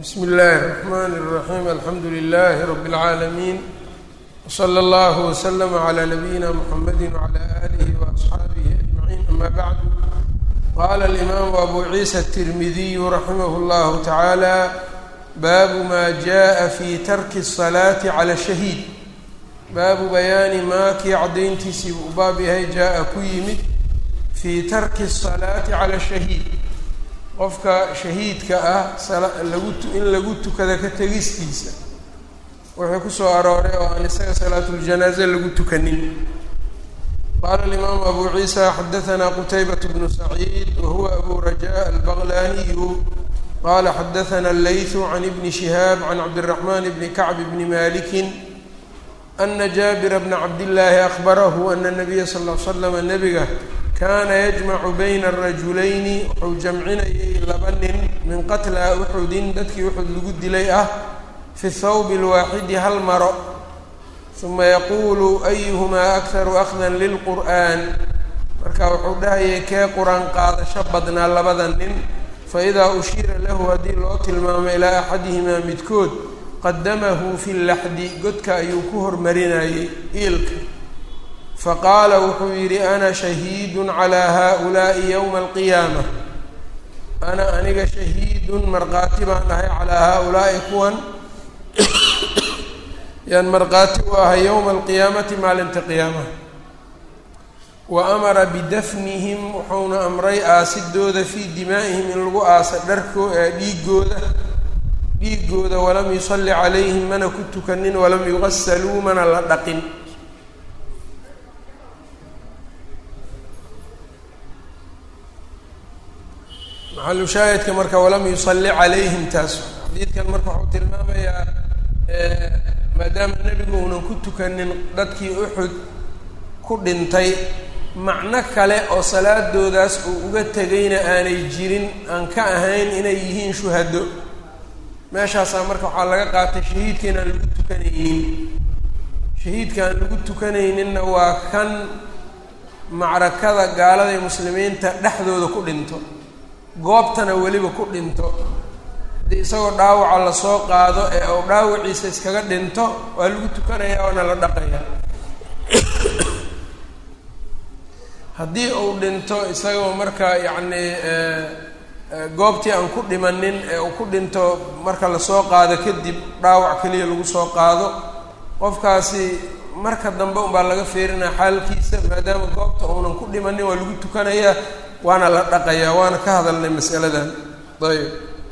bsm اllahi الرحmn الرaحيم alxamdu لlh رb العaalمين وslى اllه وslm عlى نbyina mحamd وعlى آlih وأصxaabih أجمعين ama bعd qala الإmam أbu عiisa التirmidiy raximh اllah taعalى baabu ma jaءa fi tarki الصlaةi عlى الشhahiid baabu bayaani maa kii caddayntiisii uu baab yahay jaa-a ku yimid fii tarki الصalaati calى الشhahiid qofka shahiidka ah lagu in lagu tukada ka tegistiisa wuxuu kusoo arooray oo aan isaga salaatuljanaaze lagu tukanin qaala alimaamu abu ciisa xadahanaa qutaybat bnu saciid wa huwa abu raja albaqlaniyu qala xadathana allaythu can ibni shihaab can cabdiraxman bni kacb bni malikin ana jaabira bna cabdillaahi akbarahu ana nabiya sal l slama nabiga kaana yajmacu bayna arajulayni wuxuu jamcinayay laba nin min qatla uxudin dadkii uxud lagu dilay ah fi thawbi alwaaxidi hal maro uma yaquulu ayuhumaa akharu akhdan lilqur'an marka wuxuu dhahayay kee qur-aan qaadasho badnaa labada nin faidaa ushiira lahu haddii loo tilmaamo ilaa axadihimaa midkood qadamahu fi laxdi godka ayuu ku hormarinayay iilka faqaala wuxuu yidhi ana shahiidun calaa haaulaa'i yowma alqiyaama ana aniga shahiidun markhaati baan ahay calaa haaulaa'i kuwan yaan markhaati u ahay yowma alqiyaamati maalinta qiyaamaha wa amara bidafnihim wuxuuna amray aasidooda fii dimaa'ihim in lagu aasa dharkoo dhiigooda dhiigooda walam yusalli calayhim mana ku tukanin walam yugasaluu mana la dhaqin maxalu shaahidka marka walam yusalli calayhim taas xadiidkan marka wuxuu tilmaamayaa maadaama nebigu uunan ku tukanin dadkii uxud ku dhintay macno kale oo salaadoodaas uu uga tegayna aanay jirin aan ka ahayn inay yihiin shuhado meeshaasaa marka waxaa laga qaatay shahiidka inaan lagu tukanaynin shahiidka aan lagu tukanayninna waa kan macrakada gaalada ee muslimiinta dhexdooda ku dhinto goobtana weliba ku dhinto haddii isagoo dhaawaca lasoo qaado ee uu dhaawaciisa iskaga dhinto waa lagu tukanayaa waana la dhaqayaa haddii uu dhinto isagoo marka yacni goobtii aan ku dhimanin ee uu ku dhinto marka lasoo qaado kadib dhaawac keliya lagu soo qaado qofkaasi marka dambe unbaa laga feerinaya xaalkiisa maadaama goobta uunan ku dhimanin waa lagu tukanayaa waana la dhaqayaa waana ka hadalnay masaladan ayb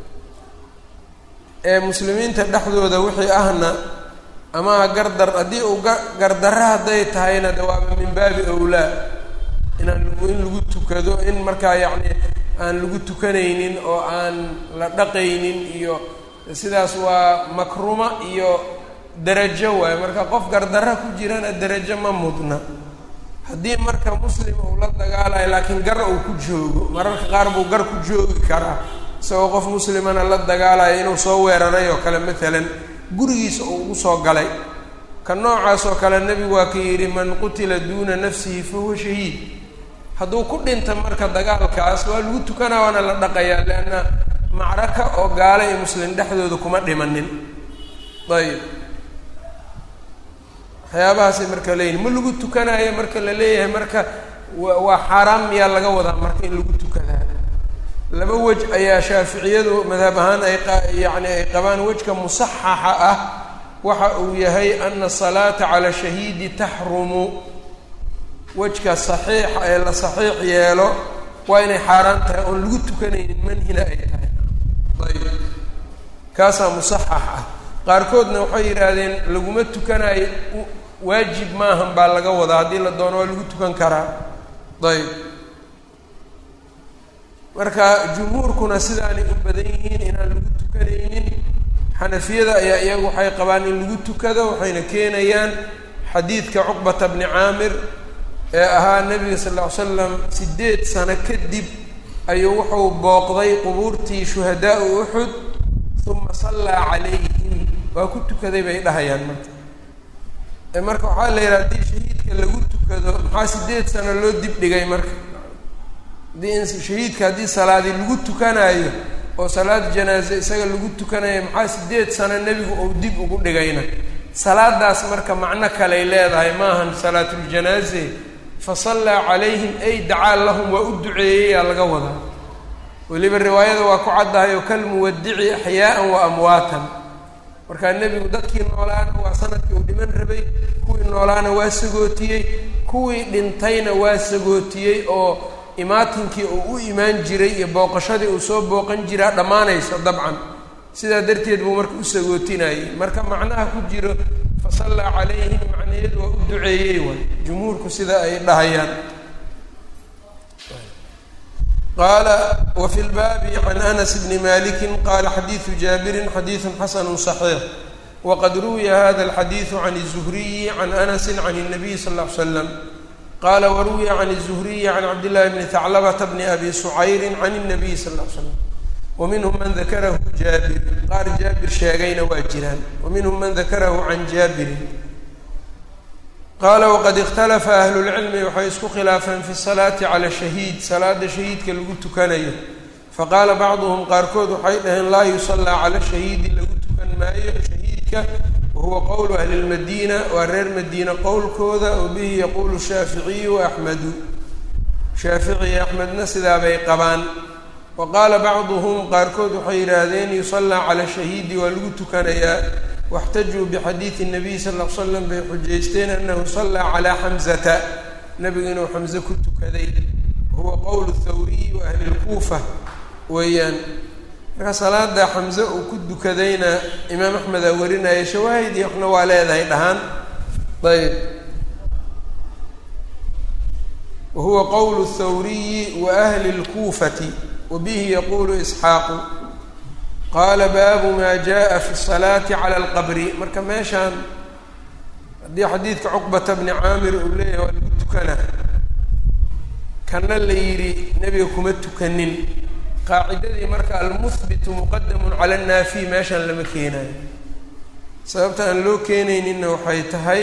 ee muslimiinta dhexdooda wixii ahna ama gardar haddii uu ga gardarra hadday tahayna de waaba min baabi awlaa inaan in lagu tukado in markaa yacni aan lagu tukanaynin oo aan la dhaqaynin iyo sidaas waa makruma iyo derajo waayo marka qof gardarra ku jirana derajo ma mudna haddii marka muslim uu la dagaalayo laakiin gar uu ku joogo mararka qaar buu gar ku joogi karaa isagoo qof muslimana la dagaalayo inuu soo weeraray oo kale maalan gurigiisa uu ugu soo galay ka noocaas oo kale nebigu waa ka yidhi man qutila duuna nafsihi fa huwa shahiid hadduu ku dhinta marka dagaalkaas waa lagu tukanaa waana la dhaqayaa leanna macraka oo gaala iyo muslim dhexdooda kuma dhimanin ayib waxyaabahaasay marka leeyihin ma lagu tukanaayo marka la leeyahay marka waa xaaraam miyaa laga wadaa marka in lagu tukadaa laba wej ayaa shaaficiyadu madhab ahaan ay yacni ay qabaan wejka musaxaxa ah waxa uu yahay ana asalaata cala shahiidi taxrumu wejka saxiixa ee la saxiix yeelo waa inay xaaraan tahay oon lagu tukanaynin manhina ay tahay ayb kaasaa musaxax ah qaarkoodna waxay yidhaahdeen laguma tukanayo waajib maahan baa laga wadaa haddii la doono waa lagu tukan karaa ayb marka jumhuurkuna sidaanay u badan yihiin inaan lagu tukanaynin xanafiyada ayaa iyagu waxay qabaan in lagu tukado waxayna keenayaan xadiidka cuqbata bni caamir ee ahaa nebiga sal ll ly slam siddeed sano kadib ayuu wuxuu booqday qubuurtii shuhadaau uxud uma sallaa calayhim waa ku tukaday bay dhahayaan marka marka waxaa la yidhaha haddii shahiidka lagu tukado maxaa siddeed sano loo dib dhigay marka haddii in shahiidka haddii salaadi lagu tukanaayo oo salaad janaaze isaga lagu tukanaya maxaa sideed sano nebigu uu dib ugu dhigayna salaadaas marka macno kaley leedahay maahan salaatuljanaaze fa sallaa calayhim ay dacaa lahum waa u duceeyeyaa laga wadaa weliba riwaayada waa ku caddahay oo kalmuwadici axyaa'an wa amwaatan markaa nebigu dadkii noolaana waa sanadkii uu dhiman rabay kuwii noolaana waa sagootiyey kuwii dhintayna waa sagootiyey oo imaatinkii uu u imaan jiray iyo booqashadii uu soo booqan jiraa dhammaanayso dabcan sidaa darteed buu marka u sagootinayey marka macnaha ku jiro fa sallaa calayhim macnaheedu waa u duceeyey waay jumhuurku sida ay dhahayaan qaala wa fi lbaabi can anas bni maliki qaala xadiidu jaabirin xadiidu xasanu صaxiix waqad ruwiya hada alxadiidu can الzuhriyi can anasi can الnabiy sal ll ly slam qala waruwiya can الzuhriyi can cabdillahi bni haclabata bni abi sucayri can الnabiy sal ll ly slam waminhum man dakarahu jaabir qaar jaabir sheegayna waa jiraan waminhum man dakarahu can jaabirin qaala waqad ikhtalafa ahlu lcilmi waxay isku khilaafeen fi salaati cala shahiid salaada shahiidka lagu tukanayo faqaala bacduhum qaarkood waxay dhaheen laa yusallaa cala shahiidi lagu tukan maayo shahiidka wahuwa qowlu ahli lmadiina waa reer madiina qowlkooda oo bihi yaquulu shaaficiyu waaxmedu shaafici axmedna sidaabay qabaan wa qaala bacduhum qaarkood waxay yidhaahdeen yusallaa cala shahiidi waa lagu tukanayaa waxtajuu bixadiidi nabiy sal l slam bay xujaysteen anahu sallaa calaa xamzata nebigu inuu xamse ku tukaday wahuwa qowlu thawriyi wa ahli lkuufa weeyaan marka salaada xamse uu ku dukadayna imaam axmed aa warinaya shawaahid iyo waxna waa leedahay dhahaan ayb wahuwa qowlu thawriyi wa ahli lkuufati wa bihi yaquulu isxaaqu qaala baabu maa jaa fi salaati cala alqabri marka meeshaan haddii xadiidka cuqbata bni caamir uu leeyahay waa lagu tukana kana la yidhi nebiga kuma tukanin qaacidadii marka almuhbitu muqadamun cala annaafiy meeshaan lama keenayo sababta aan loo keenayninna waxay tahay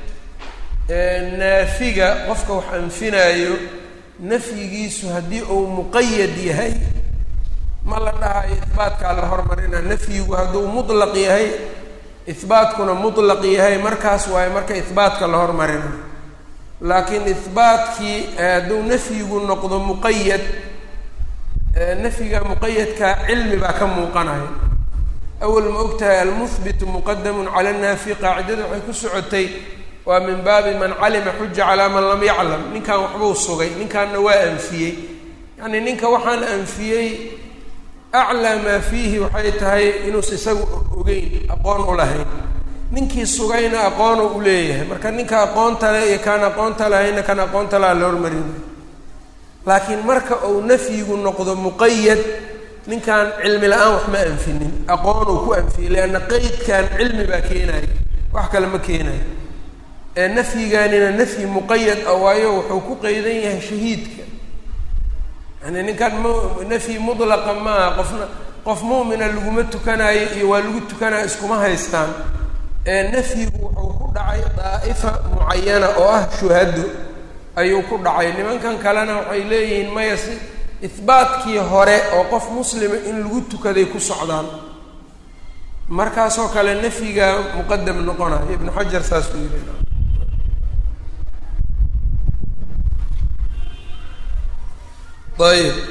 naafiga qofka wax anfinaayo nafyigiisu haddii uu muqayad yahay ma la dhahayo ihbaatkaa la hormarina nafyigu hadduu mutlaq yahay ihbaatkuna mutlaq yahay markaas waayo marka ihbaatka la hormarina laakiin ihbaatkii hadduu nafyigu noqdo muqayad nafyiga muqayadkaa cilmi baa ka muuqanaya awal ma og tahay almuhbitu muqadamun cala annaafi qaacidada waxay ku socotay waa min baabi man calima xuja calaa man lam yaclam ninkan waxbuu sugay ninkaanna waa anfiyey yacni ninka waxaan anfiyey aclaa maa fiihi waxay tahay inuusa isagu ogeyn aqoon u lahayn ninkii sugayna aqoonu u leeyahay marka ninka aqoonta le iyo kaan aqoonta lahayna kan aqoonta laha la hormarin laakiin marka uu nafyigu noqdo muqayad ninkan cilmi la-aan wax ma anfinin aqoonuu ku anfiyey leanna qeydkan cilmi baa keenaya wax kale ma keenayo ee nafyigaanina nafyi muqayad ah waayo wuxuu ku qeydan yahay shahiidka yani ninkan m nafyi mutlaqa maaha qofna qof mu'mina laguma tukanaayo iyo waa lagu tukanaya iskuma haystaan ee nafyigu wuxuu ku dhacay daa'ifa mucayana oo ah shuhado ayuu ku dhacay nimankan kalena waxay leeyihiin maya si ihbaatkii hore oo qof muslima in lagu tukaday ku socdaan markaasoo kale nafyiga muqadam noqonayo ibnu xajar saasuu yidhi ayb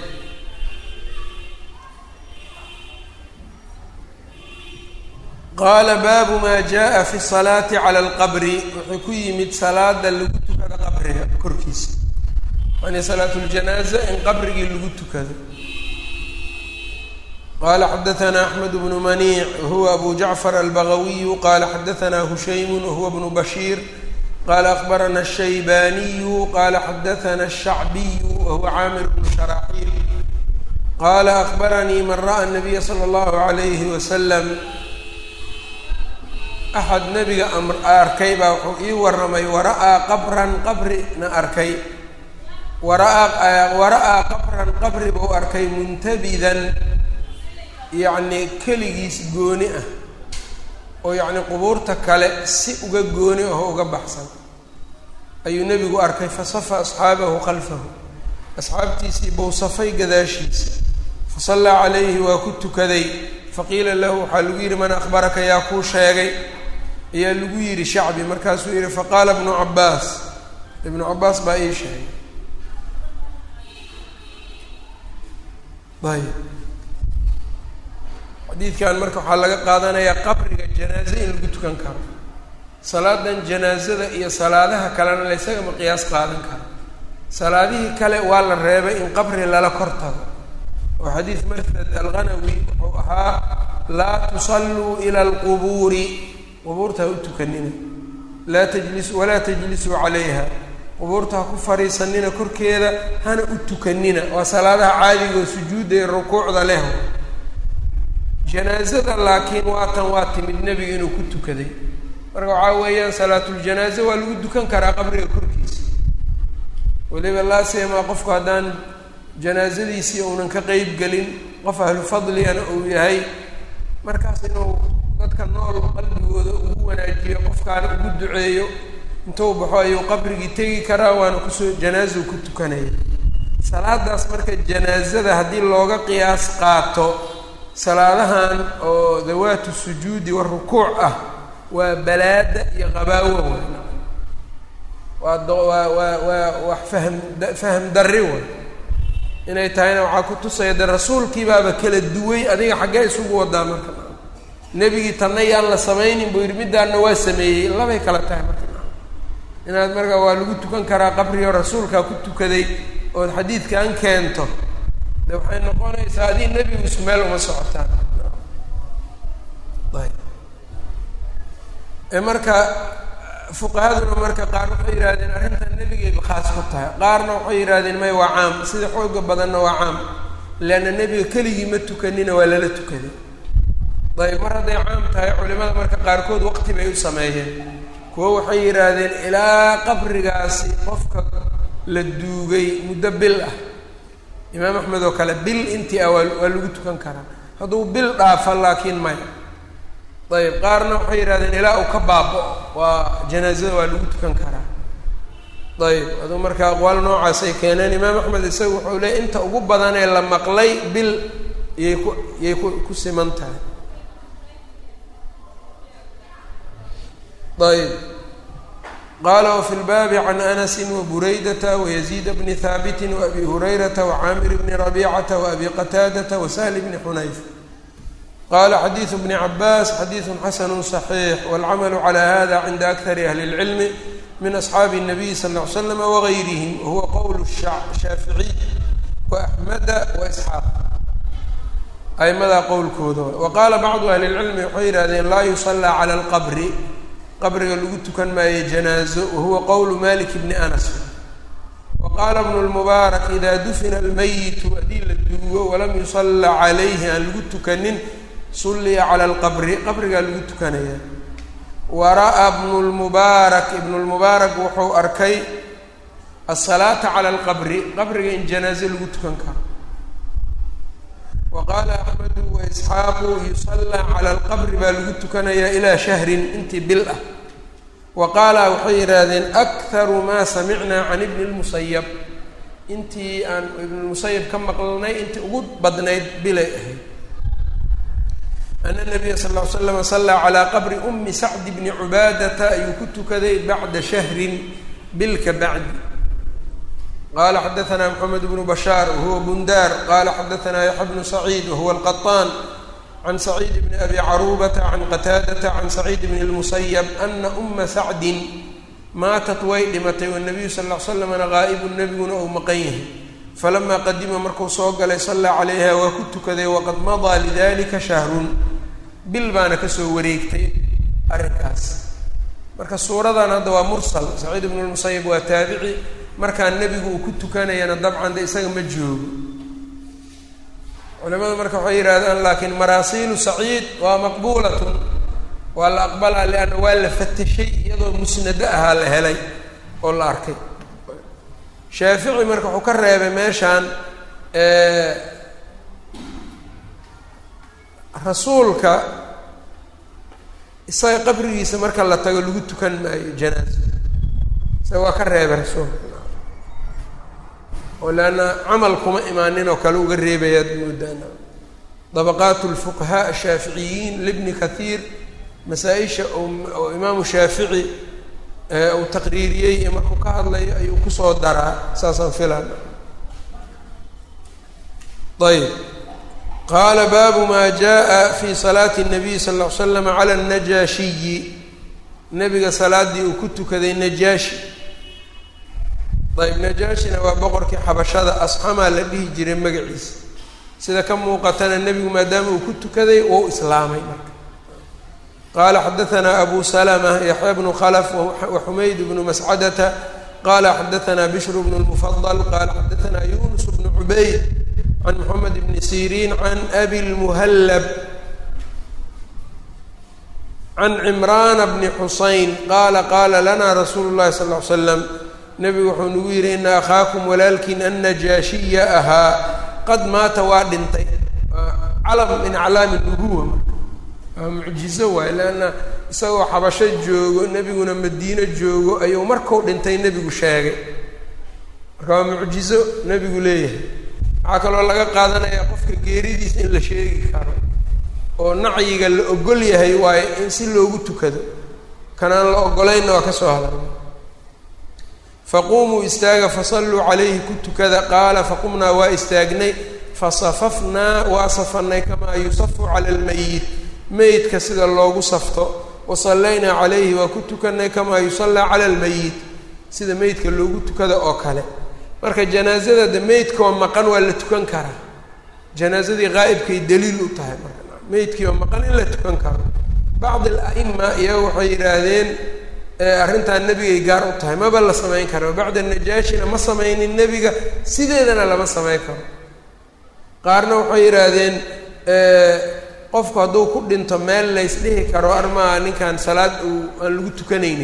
qaala baabu maa jaa fi salaati cala alqabri wuxuu ku yimid salaada lagu tukado qabriga korkiisa yani salaat ljanaaza in qabrigii lagu tukado qala xadaana axmed bnu maniic wahuwa abu jacfar albagawiyu qala xadaana hushaymu wahuwa bnu bashiir qala akbarana الshaybaniyu qala xadaana الshacbiyu wahuwa caamir bnu sharaaxiil qala akbaranii man ra'a الnabiya slى اllahu عalayhi waslam axad nebiga amr arkay baa wuxuu ii warramay wara'aa qabran qabrina arkay waraa wara'aa qabran qabri buu arkay muntabidan yacni keligiis gooni ah oo yacni qubuurta kale si uga gooni ah oo uga baxsan ayuu nebigu arkay fasafa asxaabahu khalfahu asxaabtiisii buu safay gadaashiisa fasallaa calayhi waa ku tukaday faqiila lahu waxaa lagu yidhi man akhbaraka yaa kuu sheegay ayaa lagu yidhi shacbi markaasuu yidhi faqaala ibnu cabaas ibnu cabaas baa ii sheegay ayb xadiidkan marka waxaa laga qaadanayaa qabriga janaaze in lagu tukan karo salaadan janaazada iyo salaadaha kalena la ysagama qiyaas qaadan karo salaadihii kale waa la reebay in qabri lala kor tago oo xadiid martad alghanawi wuxuu ahaa laa tusalluu ila alqubuuri qubuurta ha u tukanina laa tajlis walaa tajlisuu calayha qubuurta ha ku fadhiisanina korkeeda hana u tukanina waa salaadaha caadiga oo sujuudda iyo rukuucda leh janaazada laakiin waatan waa timid nebiga inuu ku tukaday marka waxaa weeyaan salaatuljanaaze waa lagu dukan karaa qabriga korkiisa weliba laasiyamaa qofku haddaan janaazadiisii uunan ka qeyb gelin qof ahlu fadligana uu yahay markaas inuu dadka nool qalbigooda ugu wanaajiyo qofkaana ugu duceeyo intuu baxo ayuu qabrigii tegi karaa waana kusoo janaazou ku tukanaya salaadaas marka janaazada haddii looga qiyaas qaato salaadahan oo dawaatu sujuudi wa rukuuc ah waa balaada iyo qabaawo way waa waa waa waa wax fahm faham darri way inay tahayna waxaa ku tusaya de rasuulkii baaba kala duway adiga xaggee isugu wadaa marka nebigii tanna yaan la samaynin buu yidhi middaanna waa sameeyey labay kala tahay marka inaad marka waa lagu tukan karaa qabrigo rasuulkaa ku tukaday ood xadiidkan keento de waxay noqonaysaa adii nebigu isu meel uma socotaan ayb marka fuqahaduna marka qaar waxay yidhahdeen arrintan nebigayba khaas ku tahay qaarna waxay yidhahdeen may waa caam sida xooga badanna waa caam leanna nebiga keligii ma tukanina waa lala tukaday ayb mar hadday caam tahay culimada marka qaarkood waqti bay u sameeyeen kuwo waxay yidhaahdeen ilaa qabrigaasi qofka la duugay muddo bil ah imaam axmed oo kale bil intii ah waa waa lagu tukan karaa hadduu bil dhaafa laakiin maya ayb qaarna waxay yidhahdeen ilaa uu ka baaba-o waa janaazada waa lagu tukan karaa ayb aduu marka aqwaal noocaasay keeneen imaam axmed isaga wuxuu leey inta ugu badan ee la maqlay bil iyay ku iyay ku ku siman tahay ayb qala wfi lbaabi can anasi waburaydata wayaziid bni haabiti waabi hurayrata wacaamir bni rabicata waabi qataadata wasahl bni xunayf qala xadiidu bni cabaas xadiidu xasanu صaxiix wاlcamalu cala hada cinda akari ahli اlcilmi min asxaabi الnabiy sal ll ly slam wagayrihim wahuwa qowl shaaficiy waaxmeda waisxaaq aimadaa qowlkooda waqaala bacdu ahli اlcilmi waxay yihahdeen laa yusallaa cala اlqabri qabriga lagu tukan maayo janaazo wahuwa qowlu malik bni anas wa qaala bnu lmubaarak idaa dufina almayitu haddii la duugo walam yusalla calayhi aan lagu tukanin sulliya cala alqabri qabrigaa lagu tukanaya wa ra'aa bnu lmubaarak ibnu lmubaarak wuxuu arkay asalaata cala alqabri qabriga in janaazo lagu tukan karo wa qaala axmedu waisxaaqu yusallaa cala alqabri baa lagu tukanayaa ilaa shahrin intii bil ah wa qaala waxay yidhaahdeen akharu maa samicnaa can ibni lmusayab intii aan ibnulmusayab ka maqlnay intii ugu badnayd bilay ahayd ana nabiya sal ll ly slam sallaa calaa qabri umi sacdi bni cubaadata ayuu ku tukaday bacda shahrin bil ka bacdi qala xadaثna mxamed bnu bashaar wahuwa bundaar qala xadaثna yaxya bnu saciid wahuwa alqaطaan can saciid bni abi carubata can qataadata can saciid bni اlmusayab ana uma sacdin maatat way dhimatay wanabiyu sal ll ly slamna gaa'ibun nebiguna ou maqan yahay falama qadima markuu soo galay sallaa calayha waa ku tukaday waqad madaa lidalika shahrun bil baana kasoo wareegtay arrinkaas marka suuradan hadda waa mursal saciid bnu lmusayab waa taabici markaa nebigu uu ku tukanayana dabcan de isaga ma joogo culimadu marka waxay yidhahdaan laakiin maraasiilu saciid waa maqbuulatun waa la aqbalaa lianna waa la fatashay iyadoo musnado ahaa la helay oo la arkay shaafici marka wuxuu ka reebay meeshaan rasuulka isaga qabrigiisa marka la tago lagu tukan maayo janaaso isaga waa ka reebay rasuulka oo leanna camal kuma imaanin oo kale uga reebayaad moodaana dabaqaat lfuqahaa ashaaficiyiin libni kathiir masaa-isha oo imaamu shaafici uu taqriiriyey iyo markuu ka hadlayo ayuu kusoo daraa saasaan filan ayb qaala baabu maa jaa fi salaati الnabiy sal ll ly slam cala الnajaashiyi nebiga salaadii uu ku tukaday najaashi ayb najaashina waa boqorkii xabashada asxamaa la dhihi jiray magaciisa sida ka muuqatana nebigu maadaama uu ku tukaday wou islaamay marka qaala xadaanaa abu salma yaxya bnu khlf waxumayd bnu mascadata qala xadaanaa bishr bnu lmufadl qala xadaanaa yunus bnu cubayd can moxamed bni sirin can abi lmuhallab can cimraana bni xusayn qaala qaala lana rasuulu llahi sal ly slam nebigu wuxuu nagu yidhi ina akhaakum walaalkiin annajaashiya ahaa qad maata waa dhintay calam min aclaami nubuwa marka waa mucjizo waay leanna isagoo xabasho joogo nebiguna madiino joogo ayuu markuu dhintay nebigu sheegay marka waa mucjizo nebigu leeyahay waxaa kaloo laga qaadanayaa qofka geeridiisa in la sheegi karo oo nacyiga la ogol yahay waayo in si loogu tukado kanaan la ogolaynna waa ka soo hadalna faquumuu istaaga fasalluu calayhi ku tukada qaala faqumnaa waa istaagnay fasafafnaa waa safanay kamaa yusafu cala almayit meydka sida loogu safto wasallaynaa calayhi waa ku tukanay kamaa yusallaa cala almayit sida meydka loogu tukada oo kale marka janaazada de meydkaoo maqan waa la tukan karaa janaazadii qaa'ibkay daliil u tahay marka meydkii oo maqan in la tukan karo bacd al-a'ima iyaga waxay yidhaahdeen arrintan nebigay gaar u tahay maba la samayn karo bacda najaashina ma samaynin nebiga sideedana lama samayn karo qaarna waxay yidhaahdeen qofku hadduu ku dhinto meel lays dhihi karo armaa ninkan salaad uu aan lagu tukanaynin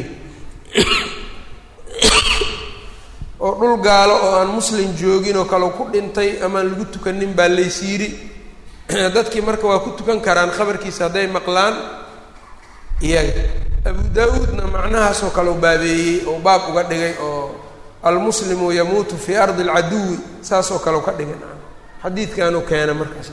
oo dhul gaalo oo aan muslim joogin oo kale ku dhintay amaan lagu tukanin baa lays yidhi dadkii marka waa ku tukan karaan khabarkiisa hadday maqlaan iyaga abu daa-uudna macnahaasoo kale u baabeeyey oo baab uga dhigay oo almuslimu yamuutu fii ardi alcaduwi saasoo kale u ka dhigay xadiidkanuu keena markaas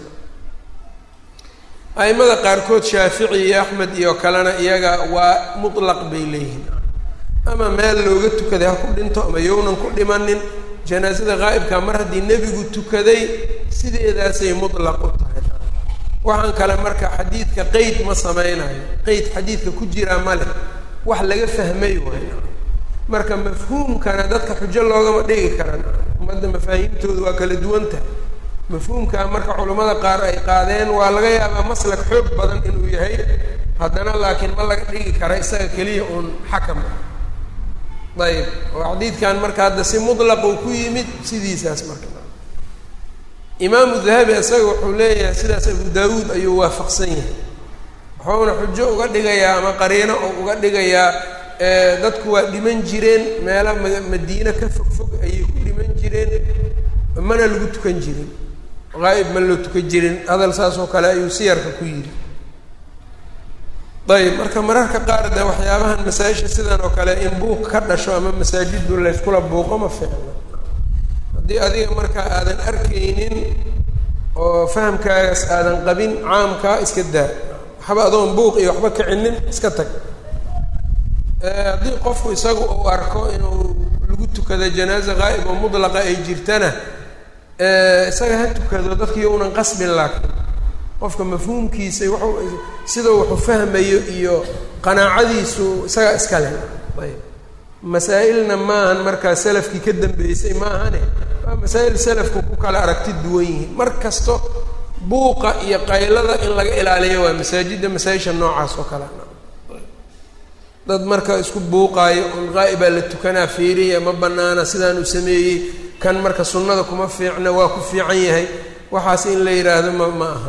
a'imada qaarkood shaafici iyo axmed iyo kalena iyaga waa mutlaq bay leeyihiin ama meel looga tukaday ha ku dhinto ama yownan ku dhimanin janaasada qaa'ibka mar haddii nebigu tukaday sideedaasay mutlaq u tahay waxaan kale marka xadiidka qeyd ma sameynayo qeyd xadiidka ku jiraa ma leh wax laga fahmay waayo marka mafhuumkana dadka xujo loogama dhigi karan ummadda mafaahiimtooda waa kala duwan tahay mafhuumkaa marka culammada qaar ay qaadeen waa laga yaabaa maslak xoog badan inuu yahay haddana laakiin ma laga dhigi kara isaga keliya uun xakam ayb oo xadiidkan marka hadda si mutlaq uu ku yimid sidiisaas marka imaamu dahabi isaga wuxuu leeyahay sidaas abu daawuud ayuu waafaqsan yahay wuxuuna xujo uga dhigayaa ama qariino oo uga dhigayaa dadku waa dhiman jireen meela ma madiine ka fog fog ayay ku dhiman jireen mana lagu tukan jirin qaa'ib ma loo tukan jirin hadal saas oo kale ayuu siyarka ku yidhi ayb marka mararka qaar de waxyaabahan masaa-isha sidan oo kale in buuq ka dhasho ama masaajidu layskula buuqo ma fiicna haddii adiga markaa aadan arkaynin oo fahamkaagaas aadan qabin caamkaa iska daa waxba adoon buuq iyo waxba kicinin iska tag haddii qofku isagu uu arko inuu lagu tukado janaaza qaa'ib oo mudlaqa ay jirtana isaga ha tukado dadkii unan qasbin laakiin qofka mafhuumkiisa wuxuu sidau wuxuu fahmayo iyo qanaacadiisu isaga iska leh ayb masaa-ilna maahan markaa salafkii ka dambeysay maahane waa masaa-il salafku ku kala aragti duwan yihiin mar kasto buuqa iyo qaylada in laga ilaaliyo waa masaajidda masaa-isha noocaas oo kale dad marka isku buuqaayo un qaa'ibaa la tukanaa fiiriya ma banaana sidaan uu sameeyey kan marka sunnada kuma fiicna waa ku fiican yahay waxaas in la yidhaahdo ma ma aha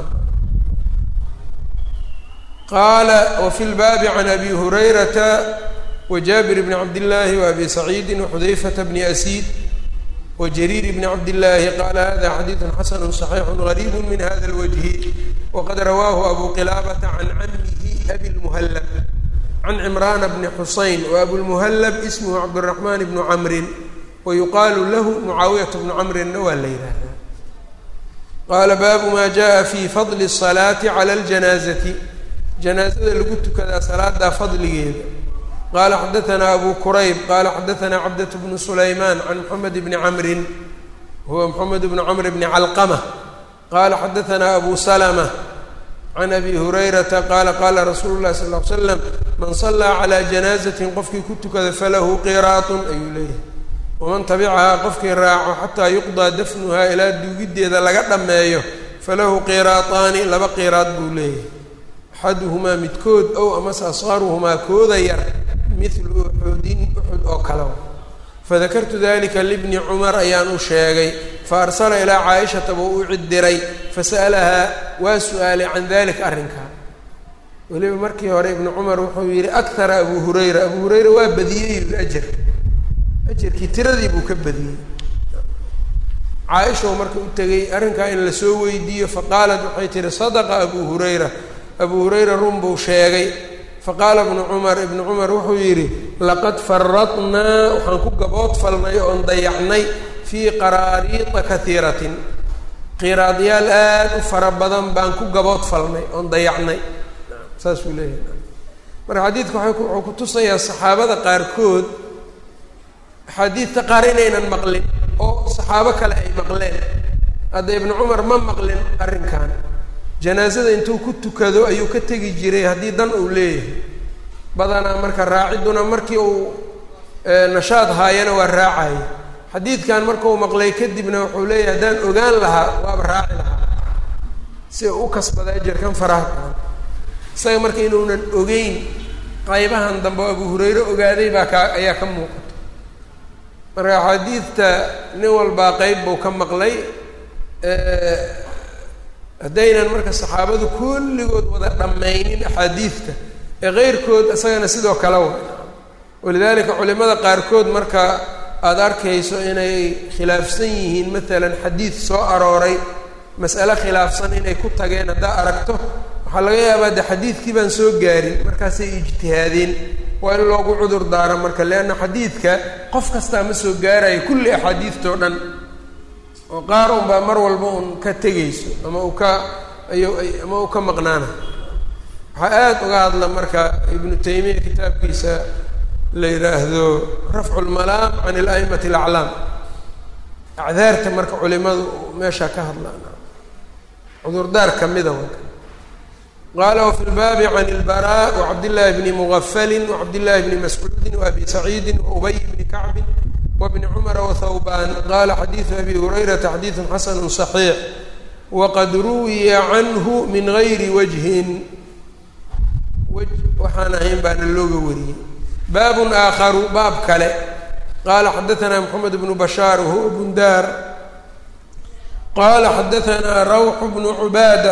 qaala wafi lbaabi can abi hurayrata wjaabir bni cabdillaahi waabi saciidi waxudayfata bni asiid wajariir bni cabdillaahi qaala hada xadiidu xasanu صaxiixu gariibu min hada اlwajhi waqad rawaahu abu qilaabata can camihi abi lmuhallab can cimraana bni xusayn wa abulmuhallab ismhu cabdالraxmaan bnu camrin wa yuqaalu lahu mucaawiyatu bnu camrinna waa la yidhaahdaa qaala baabu maa jaa fi fadli الsalaati cala اljanaazati janaazada lagu tukadaa salaadaa fadligeeda qaala xadaanaa abu kurayb qaala xadaanaa cabdat bnu sulaymaan can moxamed bni camrin huwa moxamed bnu camr bni calqama qaala xadaanaa abu salma can abi hurayrata qaala qaala rasuulu llahi sal l slam man sallaa calaa janaazatin qofkii ku tukada falahu qiraatun ayuu leeyahay waman tabicahaa qofkii raaco xataa yuqdaa dafnuhaa ilaa duugiddeeda laga dhammeeyo falahu qiraataani laba qiraad buu leeyahay axaduhumaa midkood ow amase asqaruhumaa kooda yar midlu uxudin uxud oo kale fadakartu dalika libni cumar ayaan u sheegay fa arsala ilaa caaishata buu u cidiray fasa'alahaa waa su-aalay can dalika arrinkaa weliba markii hore ibnu cumar wuxuu yidhi akara abu hurayra abu hurayra waa badiyey ajar ajarkii tiradii buu ka badiyey caaisha u marka u tegey arrinkaa in lasoo weydiiyo faqaalat waxay tihi sadaqa abu hurayra abu hurayra run buu sheegay faqaala ibnu cumar ibnu cumar wuxuu yidhi laqad faradnaa waxaan ku gabood falnay oon dayacnay fii qaraariita kaiiratin qiraadyaal aada u fara badan baan ku gabood falnay oon dayacnay saasuu leeyahay marka xadiidka waay wuxuu ku tusayaa saxaabada qaarkood axaadiidta qaar inaynan maqlin oo saxaabo kale ay maqleen hadda ibnu cumar ma maqlin arrinkan janaasada intuu ku tukado ayuu ka tegi jiray haddii dan uu leeyahay badanaa marka raaciduna markii uu nashaad haayana waa raacaya xadiidkan markau maqlay kadibna wuxuu leeyahay haddaan ogaan lahaa waaba raaci lahaa si uu u kasbada ajarkan faraha badan isaga marka inuunan ogeyn qaybahan dambe oo abu hurayre ogaaday baa kaa ayaa ka muuqata marka axaadiidta nin walbaa qeyb buu ka maqlay haddaynan marka saxaabadu kulligood wada dhammaynin axaadiidta ee keyrkood isagana sidoo kale wa walidaalika culimada qaarkood marka aada arkayso inay khilaafsan yihiin maalan xadiid soo arooray mas'ale khilaafsan inay ku tageen haddaa aragto waxaa laga yaabaa de xadiidkii baan soo gaarin markaasay ijtihaadeen waa in loogu cudur daaro marka leanna xadiidka qof kastaa ma soo gaarayo kulli axaadiidtao dhan oo qaar unbaa mar walba un ka tegayso ama uu ka ayu ama uu ka maqnaana waxaa aada uga hadla marka ibnu taymiya kitaabkiisa la yidhaahdo rafcu lmalaam can ilaimati alaclaam acdaarta marka culimadu meeshaa ka hadlaan cudurdaar kamida wanka qaala wfi lbaabi can ilbaraa wacabdillaahi bni mugafalin wacabdillaahi bni mascuudin waabi saciidin waubay bni kacbin wbni cumara wthawban qala xadiidu abi hurayrata xadiidu xasanu صaxiix waqad ruwiya canhu min gayri wajhin wj waxaan ahayn baana looga wariyey baabun aakharu baab kale qala xadaanaa moxamed bnu bashaar wahuwa bundaar qala xadaanaa rawx bnu cubaada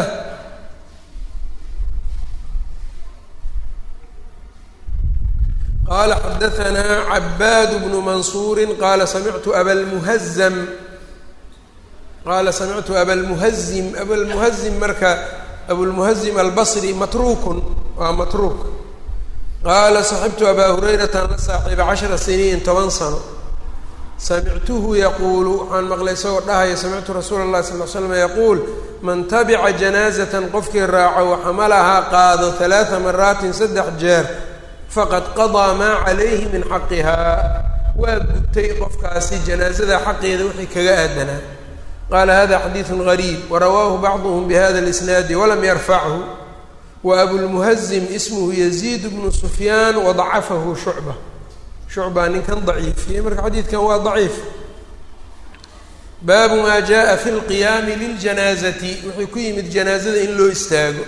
qala xadaanaa cabaad bnu mansuuri qaala samictu abalmuhazam qaala samictu abalmuhazim abalmuhazim marka abulmuhazim albasri matruukun waa matruuk qaala saxibtu abaa hurayratan la saaxiiba cashara siniin toban sano samictuhu yaquulu waxaan maqlay isagoo dhahaya samictu rasuula اllahi sal l slam yaquul man tabica janaazatan qofkii raaco waxamalahaa qaado halaaa maraatin saddex jeer faqad qadaa maa calayhi min xaqihaa waa gutay qofkaasi janaazada xaqeeda wixii kaga aadanaa qaala hada xadiidu gariib warawaahu bacduhm bihada اlisnaadi walam yarfachu wa abulmuhazim ismuhu yaziid bnu sufyaan wadacafahu shucba shucbaa ninkan daciifiyey marka xadiidkan waa daciif baabu maa jaءa fi lqiyaami liljanaazati wuxuu ku yimid janaazada in loo istaago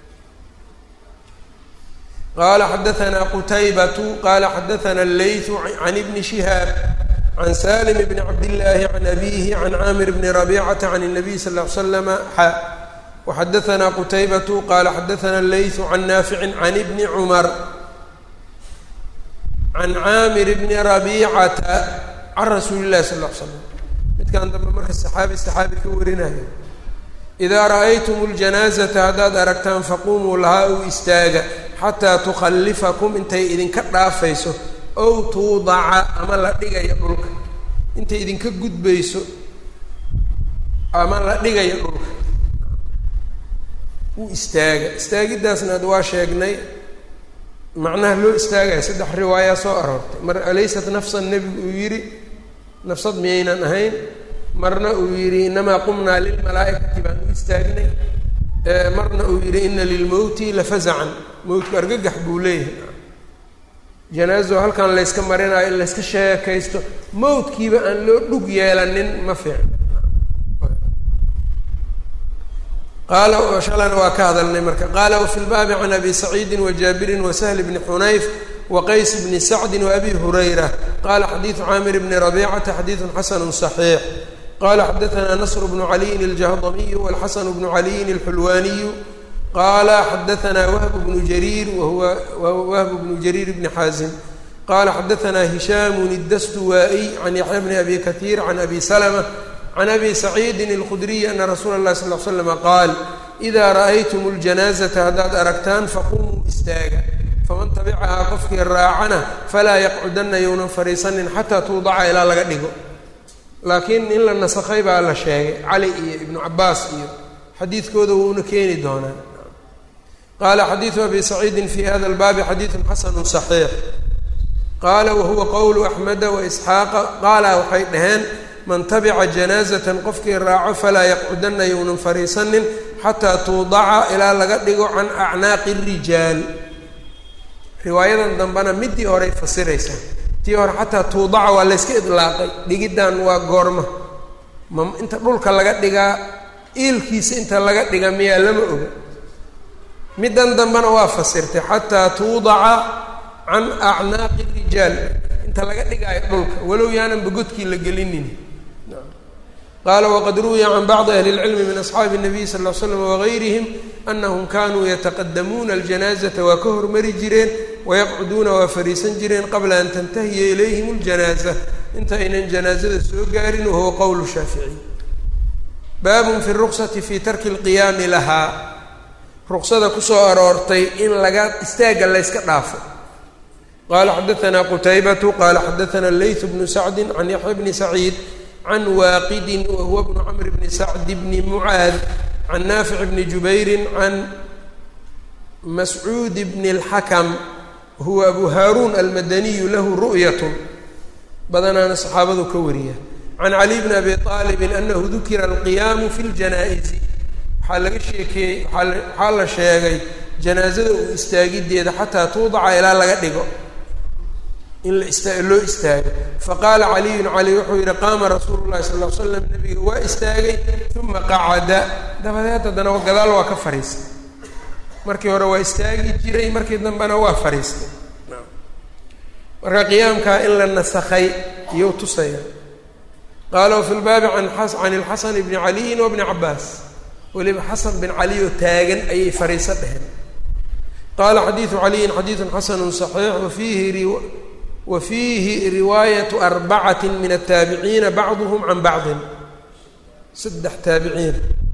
qala xadaanaa qutaybatu qala xadaana allaytu can ibni shihaab can salim bni cabdillaahi can abihi can caamir bni rabicata can الnabiy sal ll ly slama xa waxadaanaa qutaybatu qala xadaana allaytu can naaficin can ibni cumar can caamir bni rabicata can rasuuli llahi sal l slam midkan dambe marka saxaabi saxaabi ka warinayo idaa ra'aytum اljanaazata haddaad aragtaan faqumuu lahaa u istaaga xataa tukhallifakum intay idinka dhaafayso ow tuudaca ama la dhigayo dhulka intay idinka gudbayso ama la dhigayo dhulka u istaaga istaagiddaasna ad waa sheegnay macnaha loo istaagaya saddex riwaayaa soo aroortay mar alaysat nafsan nebigu uu yidhi nafsad miyaynan ahayn marna uu yidhi inamaa qumnaa lilmalaa'ikati baan u istaagnay marna uu yidhi ina lilmowti lafazacan mowtku argagax buu leeyahay janaazo halkan layska marinayo in layska sheekaysto mowtkiiba aan loo dhug yeelanin ma fiicn qaala shalana waa ka hadalnay marka qaala wafi lbaabi can abi saciidi wajaabirin wasahli bni xunayf waqays bni sacdi waabi hurayra qala xadiidu caamir bni rabicata xadiidu xasanu صaxiix qala xadaana nasr bnu caliyin aljahdamiyu walxasan bnu caliyin alxulwaaniyu qala xadaana wahb bnu jariir wahuwa wahb bnu jariir bni xaazim qala xadaana hishaamun iddastuwaa'iy can yaxya bni abi katiir can abi salma can abi saciidin alkhudriyi ana rasuula اllahi sal l slama qaal idaa ra'aytum اljanaazata haddaad aragtaan faqumuu istaaga faman tabicahaa qofkii raacana falaa yaqcudanna younan fadhiisanin xataa tuudaca ilaa laga dhigo laakiin in la nasakhay baa la sheegay cali iyo ibnu cabaas iyo xadiidkooda wuuna keeni doonaa qaala xadiidu abi saciidin fi hada lbaabi xadiidun xasanu صaxiix qaala wahuwa qowlu axmeda waisxaaqa qaala waxay dhaheen man tabica janaazatan qofkii raaco falaa yaqcudanna younan fadhiisanin xataa tuudaca ilaa laga dhigo can acnaaqi rijaal riwaayadan dambena midii horey fasiraysaa tii hore xataa tuudaca waa layska idlaaqay dhigiddan waa goorma ma inta dhulka laga dhigaa iilkiisa inta laga dhiga miyaa lama oga middan dambena waa fasirtay xataa tuudaca can acnaaqi rijaal inta laga dhigaayo dhulka walow yaanan bagodkii la gelinin qaala waqad ruwiya can bacdi ahli اlcilmi min asxaabi الnabiy sal ll l slam wagayrihim anahum kanuu yataqadamuuna aljanaazata waa ka hormari jireen wayaqcuduuna waa fariisan jireen qabla an tantahiya ilayhim اljanaaza inta aynan janaazada soo gaarin wahuwa qowlu shaaficiy baabun fi ruksati fi tarki اlqiyaami lahaa ruksada kusoo aroortay in laga istaagga layska dhaafo qala xadaana qutaybatu qala xadaana leyt bnu sacdi can yaxya bni saciid can waaqidin wahuwa bnu camr bni sacd bni mucaad can naafic bni jubayrin can mascuud bni اlxakam wahuwa abu haaruun almadaniyu lahu ru'yat badanaana saxaabadu ka wariya can cali bni abi aalibin anahu dukira alqiyaamu fi ljanaa'izi waxaa laga sheekeeyey waxaa la sheegay janaazada uu istaagideeda xataa tuudaca ilaa laga dhigo in la ista loo istaago faqaala caliyun cali wuxuu yihi qaama rasuulu llahi sal l slam nabiga waa istaagay uma qacada dabadeed haddana gadaal waa ka fariistay markii hore waa istaagi jiray markii dambena waa fariistay marka qiyaamkaa in la nasakhay iyou tusaya qaala wafi lbaabi an can ilxasan bni caliyin wabni cabaas weliba xasan bin cali oo taagan ayay fariiso dheheen qaala xadiidu caliyin xadiidun xasanu صaxiix wafiihi wa fiihi riwaayatu arbacati min ataabiciina bacduhm can bacdin saddex taabiciin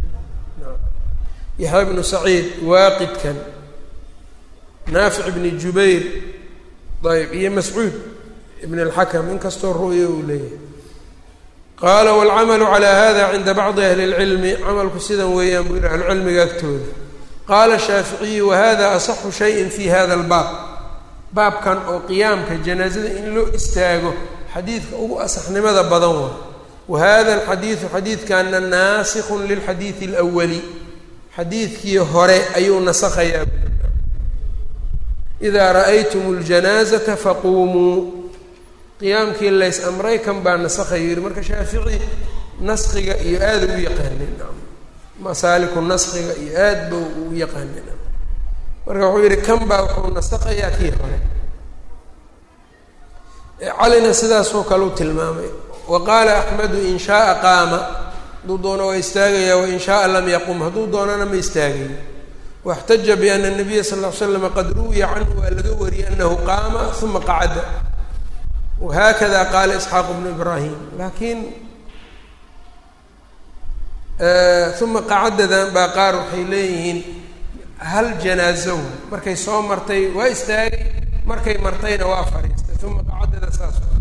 yaxya bnu saciid waaqidkan naafic bni jubayr ayb iyo mascuud ibn اlxakam inkastoo ru'ya uu leeyahay qaala wاlcamalu calى hada cinda bacdi ahli اlcilmi camalku sidan weeyaan buu yihi ahlucilmiga agtooda qaala shaaficiyu wahada asaxu shayin fi hada اlbaab baabkan oo qiyaamka janaazada in loo istaago xadiidka ugu asaxnimada badan waa wa hada alxadiidu xadiidkana naasikun lilxadiidi اlأwali xadiidkii hore ayuu nasakhayaa idaa ra'aytum اljanaazata faquumuu qiyaamkii lays amray kan baa nasakhayu yihi marka shaafici naskiga iyo aada u yaqaanin masaaliku naskiga iyo aad ba u yaqaanin marka wuxuu yihi kan baa wuxuu nasakhayaa kii hore calina sidaasoo kale u tilmaamay wa qaala axmedu in shaaa qaama hadduu doono waa istaagaya wain shaaa lam yaqum hadduu doonana ma istaagayo waxtaja biana nabiya sal l l slam qad ruwiya canhu waa laga wariyey anahu qaama uma qacada whakada qaala isxaaq bnu ibraahim laakiin uma qacadadan baa qaar waxay leeyihiin hal janaazo markay soo martay waa istaagay markay martayna waa fadhiistay uma qacadada saas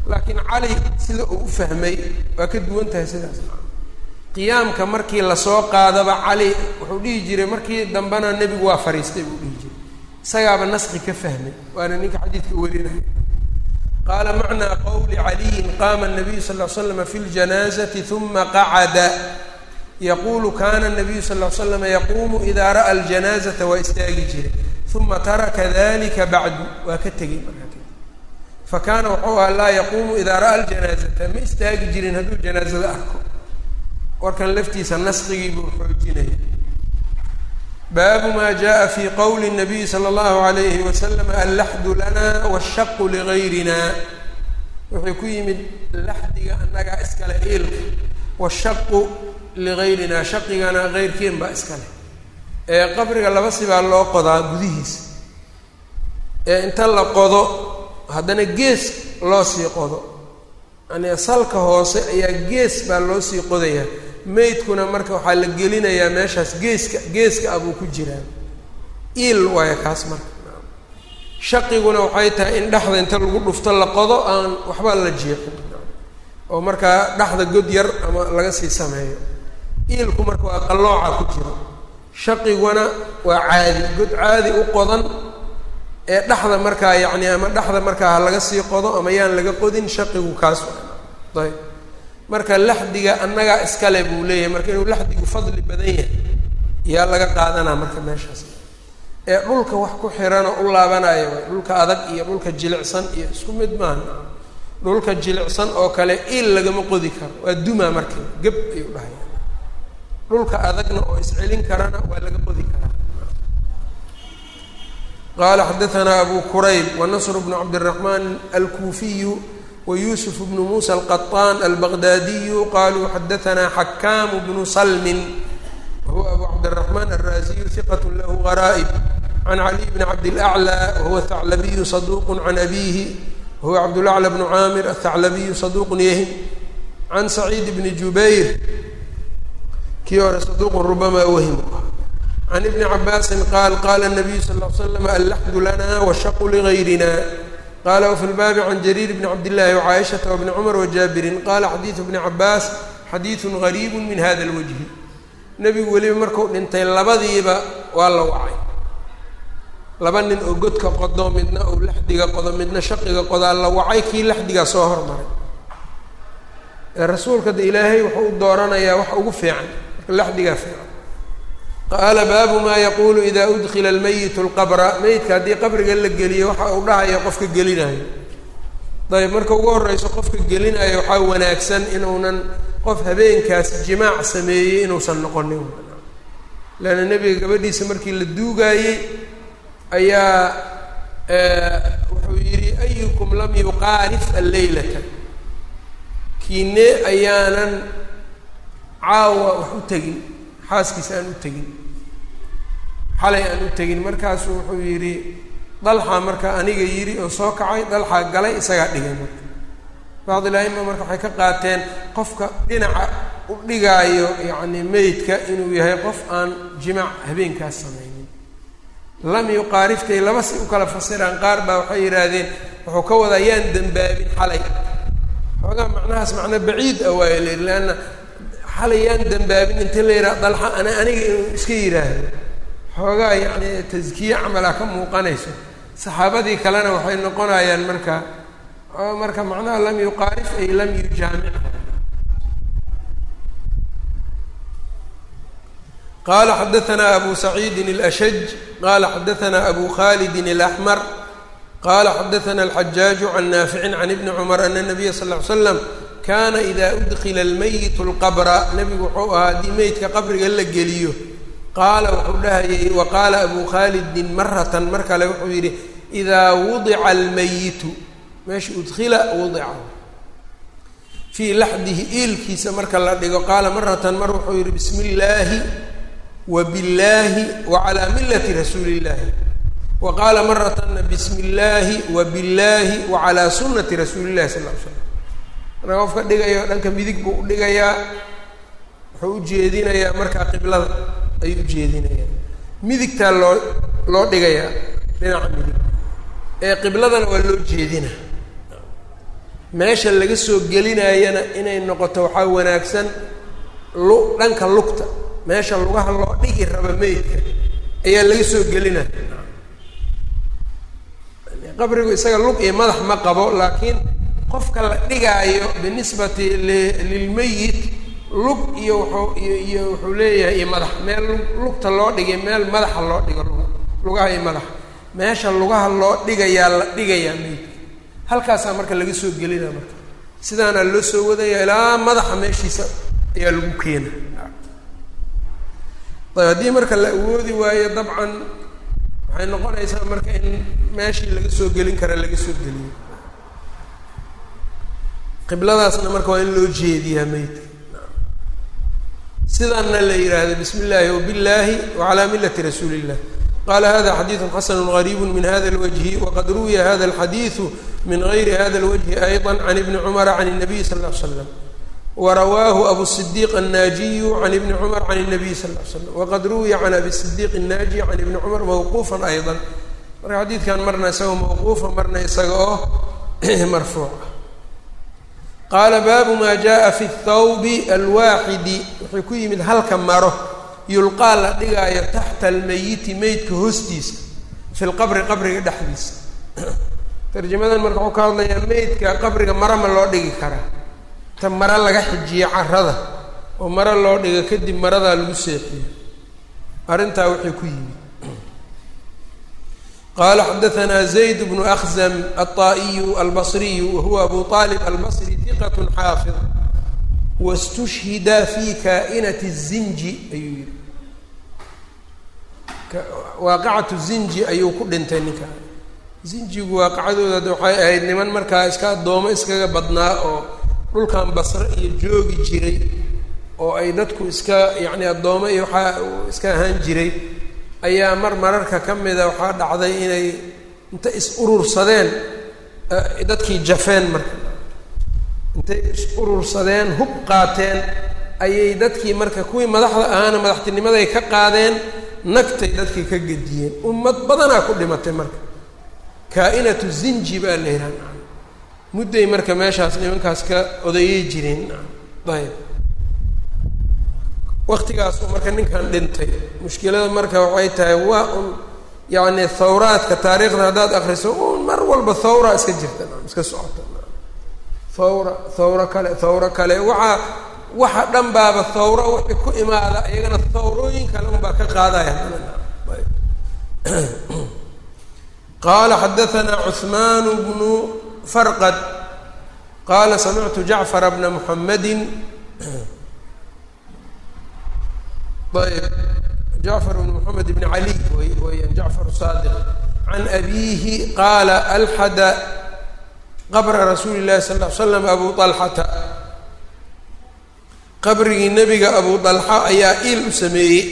laakiin cali sida uu u fahmay waa ka duwan tahay sidaas qiyaamka markii lasoo qaadaba cali wuxuu dhihi jiray markii dambena nebigu waa fariistay buu dhihi jiray isagaaba naski ka fahmay waana ninka xadiidka warinaya qaala macnaa qowli caliyin qaama nabiyu sal l slama fi ljanaazati uma qacada yaquulu kana nabiyu sal l slama yaquumu idaa ra'a aljanaazata waa istaagi jiray uma taraka dalika bacdu waa ka tegey markaa fa kaana wuxuu ahaa laa yaquumu idaa ra'a aljanaazata ma istaagi jirin hadduu janaazada arko warkan laftiisa naskigii buu xoojinaya baabu ma jaءa fi qowli الnabiyi slى اllahu عalayhi wasalam allaxdu lana wاshaqu ligayrina wuxuu ku yimid laxdiga annagaa iskale iilka washaqu ligayrina shaqigana keyrkeen baa iskale ee qabriga laba sibaa loo qodaa gudihiisa ee inta la qodo haddana gees loo sii qodo yani salka hoose ayaa gees baa loo sii qodayaa meydkuna marka waxaa la gelinayaa meeshaas geeska geeska ah buu ku jiraa iil waayo kaas marka shaqiguna waxay tahay in dhexda inta lagu dhufto la qodo aan waxba la jeexin oo markaa dhexda god yar ama laga sii sameeyo iilku marka waa qallooca ku jiro shaqiguna waa caadi god caadi u qodan ee dhexda markaa yacni ama dhexda markaa ha laga sii qodo ama yaan laga qodin shaqigu kaas ayb marka laxdiga annagaa iskale buu leeyahay marka inuu laxdigu fadli badan yahay yaa laga qaadanaa marka meeshaas ee dhulka wax ku xiranoo u laabanayo waay dhulka adag iyo dhulka jilicsan iyo isku mid maaha dhulka jilicsan oo kale iil lagama qodi karo waa dumaa marka geb ayuu dhahaya dhulka adagna oo iscelin karana waa laga qodi karaa qala xadaanaa abu kurayb wanasr bnu cabdiraxmaan alkuufiyu wyusuf bnu musa alqaطaan albaqdaadiyu qaluu xadaanaa xakaamu bnu salmin wahuwa abu cabdiraxmaan alraasiyu hiqat lahu garaa'ib can caliy bni cabdilaclى wahuwa thaclabiyu saduq can abihi wahuwa cabdulaclى bnu caamir athaclabiyu saduqun yahim can saciid bni jubayr kii hore saduqun rubamaa wahim can ibni cabaasin qaal qaala nabiyu sal l slam allaxdu lana washaqu ligayrina qala wfi lbaabi can jariir bni cabdillahi wcaaishata wbni cumar wajaabirin qala xadiidu bni cabaas xadiidun gariibu min hada lwajhi nebigu weliba markuu dhintay labadiiba waa la wacay laba nin oo godka qodo midna uu laxdiga qodo midna shaqiga qodaa la wacay kii laxdigaa soo hormaray ee rasuulka de ilaahay wuxuu u dooranayaa wax ugu fiican marka laxdigaa fiican qaala baabu maa yaquulu ida udkila almayitu lqabra meyidka haddii qabriga la geliyo waxa uu dhahaya qofka gelinayo dayib marka ugu horeyso qofka gelinayo waxaa wanaagsan inuunan qof habeenkaas jimaac sameeyey inuusan noqonin leanna nebiga gabadhiisa markii la duugaayey ayaa wuxuu yidhi ayukum lam yuqaarif alleylata kiine ayaanan caawa wax u tegin xaaskiisa aan u tegin xalay aan u tegin markaasuu wuxuu yidhi dalxaa marka aniga yidhi oo soo kacay dalxaa galay isagaa dhigay marka bacdil-aima marka waxay ka qaateen qofka dhinaca u dhigaayo yacni meydka inuu yahay qof aan jimaac habeenkaas samaynin lam yuqaariftay laba si u kala fasiraan qaar baa waxay yidhaahdeen wuxuu ka wadaa yaan dembaabin xalay xoogaa macnahaas macno baciid ah waaya la yidhi leanna xalay yaan dembaabin inta la yidhaha dalxa ana aniga inuu iska yidhaahdo xoogaa yacni taskiye camalaa ka muuqanayso saxaabadii kalena waxay noqonayaan marka marka macnaha lam yuqaarif ay lam yujaamic qala xadaanaa abu saciidin اlashaj qala xadaanaa abu khalidin اlaxmar qala xadaana alxajaaju can naaficin can ibni cumar ana nabiya sal ly slam kana ida udkila almayit lqabra nebigu wuxuu ahaa haddii meydka qabriga la geliyo qaala wuxuu dhahayay wa qaala abu khalidin maratan mar kale wuxuu yidhi idaa wudica almayitu meesha udkila wudica fii laxdihi iilkiisa marka la dhigo qaala maratan mar wuxuu yidhi bismi illaahi wa billaahi wa calaa millati rasuuli illahi wa qaala maratana bismi illaahi wa billaahi wa calaa sunnati rasuuli illahi sal ly slam marka qofka dhigayo dhanka midig buu u dhigayaa wuxuu u jeedinayaa markaa qiblada ayuu u jeedinayaa midigtaa loo loo dhigayaa dhinaca midig ee qibladana waa loo jeedina meesha laga soo gelinayana inay noqoto waxaa wanaagsan lu dhanka lugta meesha lugaha loo dhigi raba meydka ayaa laga soo gelinaya qabrigu isaga lug iyo madax ma qabo laakiin qofka la dhigaayo binisbati lilmeyit lug iyo wuxuu iyo iyo wuxuu leeyahay iyo madax meel lugta loo dhigay meel madaxa loo dhigo lug lugaha iyo madaxa meesha lugaha loo dhigayaa la dhigayaa meydka halkaasaa marka laga soo gelina marka sidaana loo soo wadaya ilaa madaxa meeshiisa ayaa lagu keena ayb haddii marka la awoodi waayo dabcan waxay noqonaysaa marka in meeshii laga soo gelin kara laga soo geliyo qibladaasna marka waa in loo jeediyaa meydka sidaana la yidhaahdo bismi illaahi wabillaahi wacalaa millati rasuuli illah qala hada xadiidu xasanu gariibu min hada lwajhi waqad ruwiya hada alxadiidu min gayri hada lwajhi ayضa can ibni cumara can الnabiy sal ll slam warawaahu abu sidiiq annaajiyu can ibni cumar can الnabiy sal l slam waqad ruwiya can abi sidiiq الnaajiy can ibni cumar mawquufa ayضa marka xadiidkan marna isagoo mawquufa marna isaga oo marfuuca qaala baabu ma jaءa fi الthawbi alwaaxidi wuxuu ku yimid halka maro yulqaa la dhigaayo taxta almeyiti meydka hoostiisa fi lqabri qabriga dhexdiisa tarjamadan marka wuxuu ka hadlayaa meydka qabriga mara ma loo dhigi karaa ta mara laga xijiyo carada oo maro loo dhigo kadib maradaa lagu seexiyo arrintaa wuxuu ku yimid qaala xadaanaa zayd bnu akhzam alطaa'iyu albasriyu wahuwa abu aalib albasri hiqat xaafid wastushhida fi kaa'inati zinji ayuu yihi waaqicatu zinji ayuu ku dhintay ninka zinjigu waaqicadooda de waxay ahayd niman markaa iska addoomo iskaga badnaa oo dhulkan basre iyo joogi jiray oo ay dadku iska yacni addoomo iyo waxaa iska ahaan jiray ayaa mar mararka ka mida waxaa dhacday inay inta is urursadeen dadkii jafeen marka intay is urursadeen hub qaateen ayay dadkii marka kuwii madaxda ahaana madaxtinimaday ka qaadeen nagtay dadkii ka gediyeen ummad badanaa ku dhimatay marka kaa-inatu zinji baa la yidhaha mudday marka meeshaas nimankaas ka odayey jireen ayb waktigaasuu marka ninkan dhintay mushkilada marka waxay tahay waa un yacni thawraadka taariikhda haddaad akriso un mar walba thawra iska jirta iska socota thawra thawro kale thawro kale waxaa waxa dhan baaba thawro wixii ku imaada iyagana thawrooyin kale unbaa ka qaadaya qaala xadaanaa cuثmaan bnu farqad qaala samictu jacfara bna muxamadi ayb jacfar bn moxamed bn cali weyaan jacfar saadiq can abiihi qaala alxada qabra rasuuli llahi sal l slam abu alxata qabrigii nebiga abu dalxa ayaa iil u sameeyey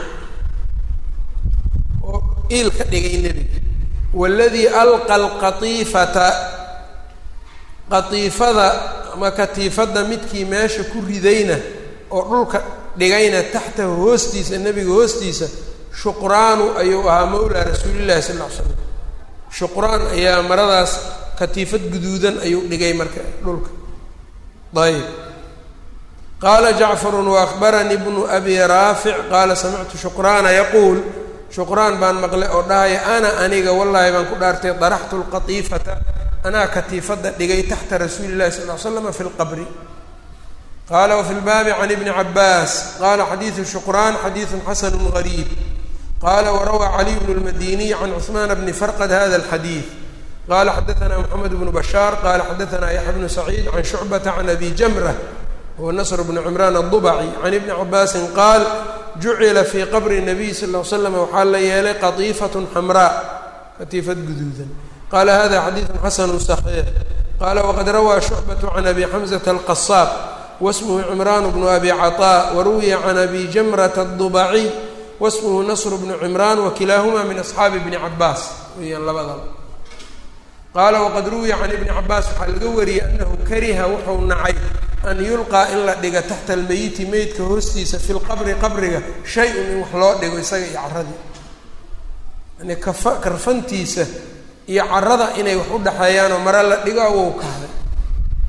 oo iil ka dhigay nebiga waladii alqa alqatiifata qatiifada ama katiifadda midkii meesha ku ridayna oo dhulka dhigayna taxtahu hoostiisa nebiga hoostiisa shuqraanu ayuu ahaa mawlaa rasuulillahi sal ll ly slam shuqraan ayaa maradaas katiifad guduudan ayuu dhigay marka dhulka ayb qaala jacfarun waakbaranii bnu abi raafic qaala samictu shuqraana yaquul shuqraan baan maqlay oo dhahaya ana aniga wallaahi baan ku dhaartay daraxtu lqatiifata anaa katiifadda dhigay taxta rasuuli llahi sal ly slama fi lqabri qala wfi lbaabi can ibni cabaas qala xadiidu shuqraan xadiidu xasanu gariib qala warawaa caliy bnu lmadiniy can cuثmaan bni farqad hada alxadiid qala xadaana moxamed bnu bashaar qala xadaana yaxya bnu saciid can shucbata can abi jamra huwa nasr bnu cimraan aلdubaci can ibni cabaasin qaal jucila fii qabri nabiy sal l slam waxaa la yeelay qatiifat xamraa katiifad guduudan qala hada xadiidu xasanu صaxiix qala waqad rawaa shucbatu can abi xamzata alqasaab wasmhu cimraan bnu abi caطaa waruwiya can abi jamrata aلdubaciy wasmhu nasr bnu cimraan wakilaahuma min asxaabi bni cabaas weeyaan labadaba qaala waqad ruwiya can ibni cabaas waxaa laga wariyey anahu kariha wuxuu nacay an yulqaa in la dhiga taxta almeyiti meydka hoostiisa fi lqabri qabriga shay-un in wax loo dhigo isaga iyo caradii yani kafa karfantiisa iyo carada inay wax u dhexeeyaanoo mare la dhigo awow kahday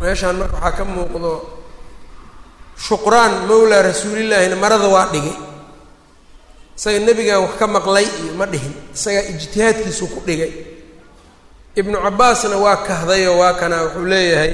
meeshaan marka waxaa ka muuqdo shuqraan mawlaa rasuulillaahina marada waa dhigay isaga nebigaa wax ka maqlay iyo ma dhihin isagaa ijtihaadkiisu ku dhigay ibnu cabbaasna waa kahdayoo waa kana wuxuu leeyahay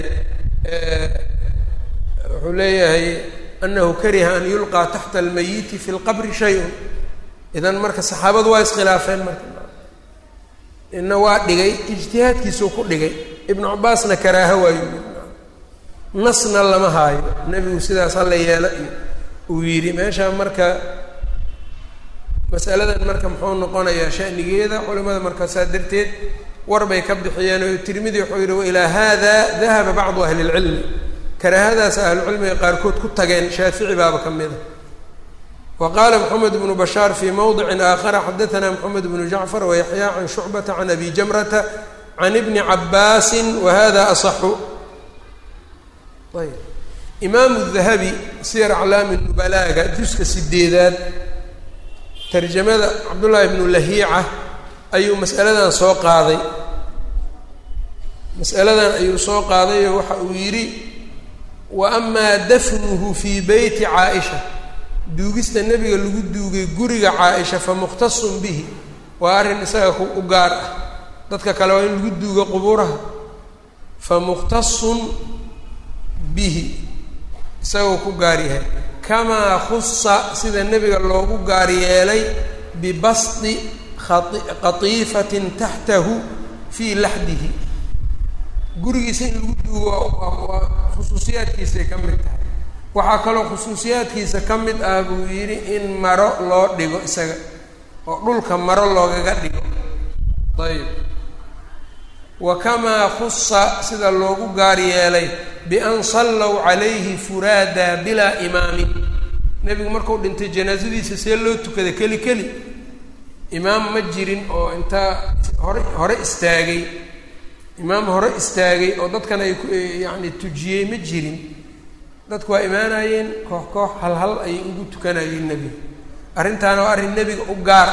wuxuu leeyahay anahu kariha an yulqaa taxta almayiti fi lqabri shay-un idan marka saxaabadu waa iskhilaafeen marka ina waa dhigay ijtihaadkiisuu ku dhigay ibnu cabbaasna karaaha waayu nasna lama haayo nebigu sidaas hala yeelo iyo uu yidhi meesha marka masaladan marka muxuu noqonayaa shanigeeda culimada marka saa darteed war bay ka bixiyeen oo tirmidi wuxuu yidhi wailaa hada dahaba bacdu ahli lcilmi karaahadaas ahlucilmiga qaarkood ku tageen shaafici baaba ka mid a wa qaala moxamed bnu bashaar fii mowdicin aakhara xadaana moxamed bnu jacfar wayaxya can shucbata can abi jamrata can ibni cabaasin wa hada asaxu ayb imaamu dahabi siyar aclaami nubalaaga juska sideedaad tarjamada cabdullaahi bnu lahiica ayuu masaladan soo qaaday masaladan ayuu soo qaadayoo waxa uu yidhi wa amaa dafnuhu fii beyti caa-isha duugista nebiga lagu duugay guriga caa-isha fa mukhtasun bihi waa arrin isaga u gaar ah dadka kale waa in lagu duugo qubuuraha fa mukhtasun bihi isagoo ku gaar yahay kamaa khusa sida nebiga loogu gaar yeelay bibasdi qatiifatin taxtahu fii laxdihi gurigiisa in lagu duugo waa khusuusiyaadkiisay ka mid tahay waxaa kaloo khusuusiyaadkiisa ka mid ah buu yidhi in maro loo dhigo isaga oo dhulka maro loogaga dhigo ayb wa kamaa khusa sida loogu gaar yeelay bian sallow calayhi furaada bilaa imaamin nebigu markuu dhintay janaasadiisa see loo tukada keli keli imaam ma jirin oo intaa hore hore istaagay imaam hore istaagay oo dadkan ay yacni tujiyey ma jirin dadku waa imaanayeen koox koox hal hal ayay ugu tukanayeen nebiga arrintaana waa arrin nebiga u gaar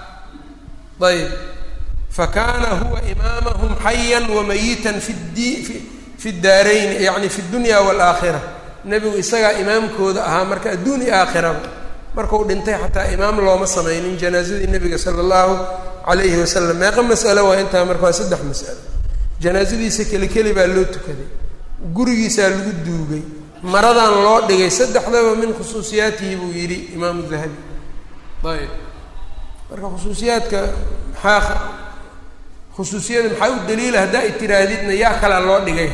ah ayb fa kaana huwa imaamahum xayan wa mayitan fi di fi daarayni yacni fi dunya waalaakhira nebigu isagaa imaamkooda ahaa marka adduun iyo aakhiraba markuu dhintay xataa imaam looma samaynin janaasadii nebiga sala allahu calayhi wasalam meeqa mas'alo waa intaa marka waa saddex mas'alo janaasadiisa keli keli baa loo tukaday gurigiisaa lagu duugay maradan loo dhigay saddexdaba min khusuusiyaatihi buu yidhi imaamu dahabi ayb marka khusuusiyaadka maxaa khusuusiyada maxaa u daliila haddaa i tiraahdidna yaa kalea loo dhigay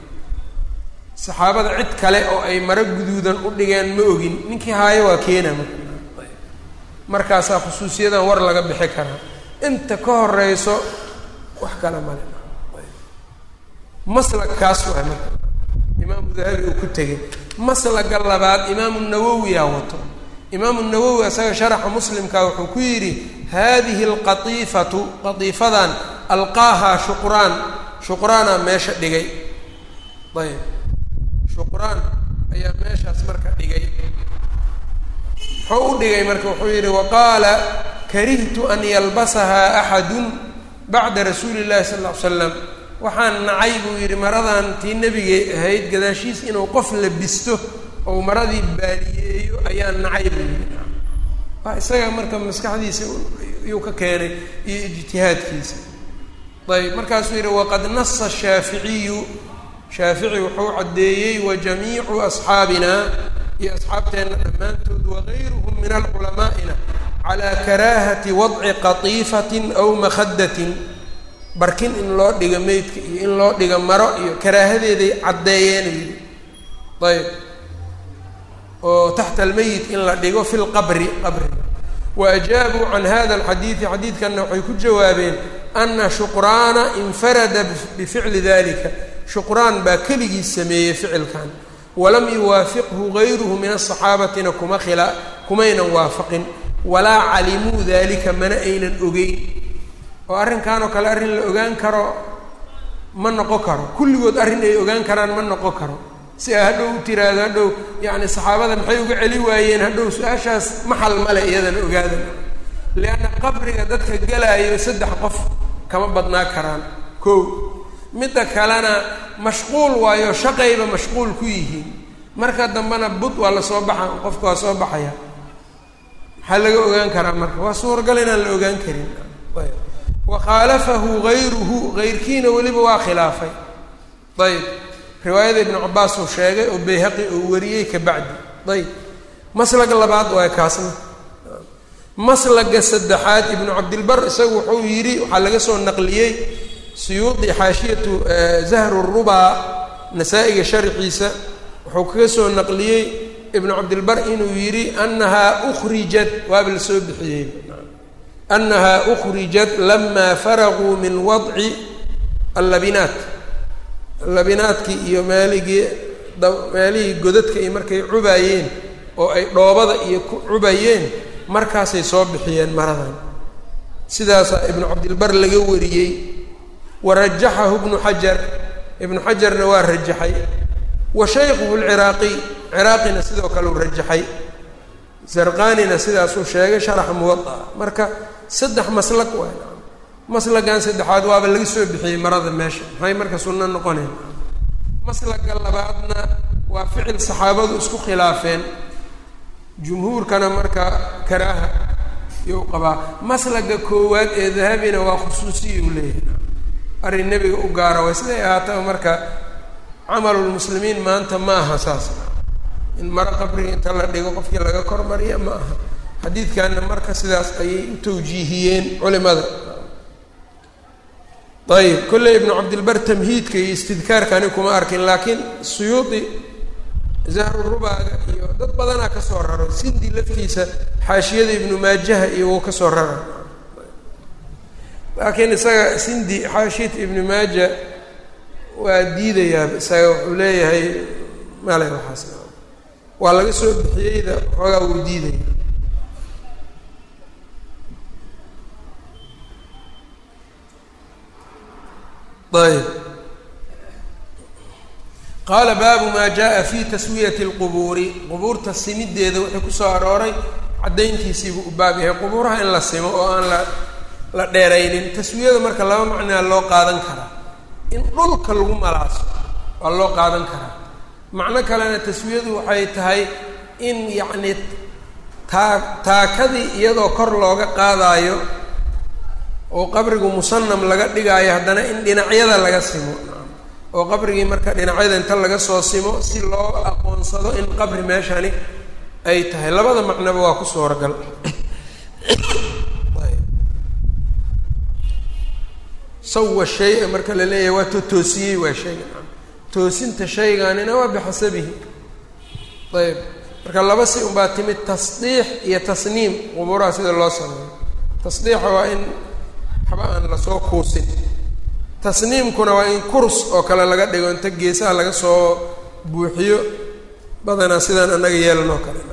saxaabada cid kale oo ay maro guduudan u dhigeen ma ogin ninkii haayo waa keena marka markaasaa khusuusiyadan war laga bixi karaa inta ka horeyso wax kale male maslagkaas waay marka imaamu dahabi uu ku tegay maslaga labaad imaamu nawowiyaa wato imaamu nawowi isaga sharaxa muslimka wuxuu ku yidhi hadihi alqatiifatu qatiifadan alqaahaa shuqraan shuqraanaa meesha dhigay ayb shuqraan ayaa meeshaas marka dhigay muxuu u dhigay marka wuxuu yidhi waqaala karihtu an yalbasahaa axadun bacda rasuuli llahi sala ll ly slam waxaan nacay buu yidhi maradan tii nebigay ahayd gadaashiis inuu qof labisto ou maradii baaliyeeyo ayaan nacay buu yidhi waa isaga marka maskaxdiisa yuu ka keenay iyo ijtihaadkiisa ayb markaasuu yidhi waqad nasa shaaficiyu shaafici wuxuu caddeeyey wa jamiicu asxaabina iyo asxaabteenna dhammaantood wagayruhum min alculamaa'ina calaa karaahati wadci qatiifatin aw makhadatin barkin in loo dhigo meydka iyo in loo dhigo maro iyo karaahadeeday caddeeyeen yidhi ayb oo taxta almeyit in la dhigo fi lqabri qabriga wa ajaabuu can hada alxadiidi xadiidkanna waxay ku jawaabeen ana shuqraana infarada bificli dalika shuqraan baa keligii sameeyey ficilkan walam yuwaafiqhu gayruhu min asaxaabatina kuma khila kumaynan waafaqin walaa calimuu dalika mana aynan ogeyn oo arrinkan oo kale arrin la ogaan karo ma noqon karo kulligood arrin ay ogaan karaan ma noqon karo si a hadhow u tiraahdo hadhow yacni saxaabada maxay uga celi waayeen hadhow su-aashaas maxal male iyadana ogaadan lianna qabriga dadka galaayo saddex qof kama badnaa karaan kow midda kalena mashquul waayo shaqayba mashquul ku yihiin marka dambena bud waa lasoo baxa qofka waa soo baxaya maxaa laga ogaan karaa marka waa suuragal inaan la ogaan karin ayb wa khaalafahu gayruhu gayrkiina weliba waa khilaafay ayb riwaayada ibnu cabaas uu sheegay oo bayhaqi uu wariyey ka bacdi ayb maslaga labaad waa kaasna maslaga saddexaad ibnu cabdilbar isagu wuxuu yidhi waxaa laga soo naqliyey suyuudi xaashiyatu zahru rubaa nasaa-iga sharxiisa wuxuu kaga soo naqliyey ibnu cabdilbar inuu yidhi anahaa ukrijat waaba la soo bixiyey anahaa ukrijat lamaa faraguu min wadci allabinaat labinaadkii iyo maaligii meelihii godadka iyo markay cubaayeen oo ay dhoobada iyo ku cubayeen markaasay soo bixiyeen maradan sidaasaa ibnu cabdilbar laga wariyey wa rajaxahu ibnu xajar ibnu xajarna waa rajaxay wa shaykhuhu lciraaqiy ciraaqina sidoo kale u rajaxay zarqanina sidaasuu sheegay sharaxa muwadaa marka saddex maslag waay maslagan saddexaad waaba laga soo bixiyey marada meesha maxay marka sunno noqoneen maslaga labaadna waa ficil saxaabadu isku khilaafeen jumhuurkana marka karaaha iyou qabaa maslaga koowaad ee dahabina waa khusuusiya u leeyahay arrin nebiga u gaara way siday ahaataba marka camalulmuslimiin maanta ma aha saas in maro qabriga inta la dhigo qofkii laga kormariya ma aha xadiidkanna marka sidaas ayay u tawjiihiyeen culimada ayib kolley ibnu cabdilbar tamhiidka iyo istidkaarkani kuma arkin laakiin suyuudi zahru rubaaga iyo dad badanaa ka soo raro sindi laftiisa xaashiyada ibnu maajaha iyo wuu ka soo rara laakiin isaga sindi xaashiyata ibnu maaja waa diidayaa isaga wuxuu leeyahay male waxaas waa laga soo bixiyeyda xoogaa wuu diidaya ayb qaala baabu maa jaa fi taswiyati اlqubuuri qubuurta simideeda wixii kusoo arooray caddayntiisiibuu u baab yahay qubuuraha in la simo oo aan la la dheeraynin taswiyada marka laba macnaa loo qaadan karaa in dhulka lagu malaaso waa loo qaadan karaa macno kalena taswiyadu waxay tahay in yacni taa taakadii iyadoo kor looga qaadaayo oo qabrigu musanam laga dhigaayo haddana in dhinacyada laga simo oo qabrigii marka dhinacyada inta laga soo simo si loo aqoonsado in qabri meeshani ay tahay labada macnoba waa ku suuragal sawa shay-a marka la leeyahay waa to toosiyey waa shayga toosinta shaygaanina waa bixasabihi ayb marka laba si unbaa timid tasdiix iyo tasniim qubuuraha sida loo sameeyo tasdiixa waa in waxba aan lasoo kuusin tasniimkuna waa in kurs oo kale laga dhigo inta geesaha laga soo buuxiyo badanaa sidaan annaga yeelanoo kale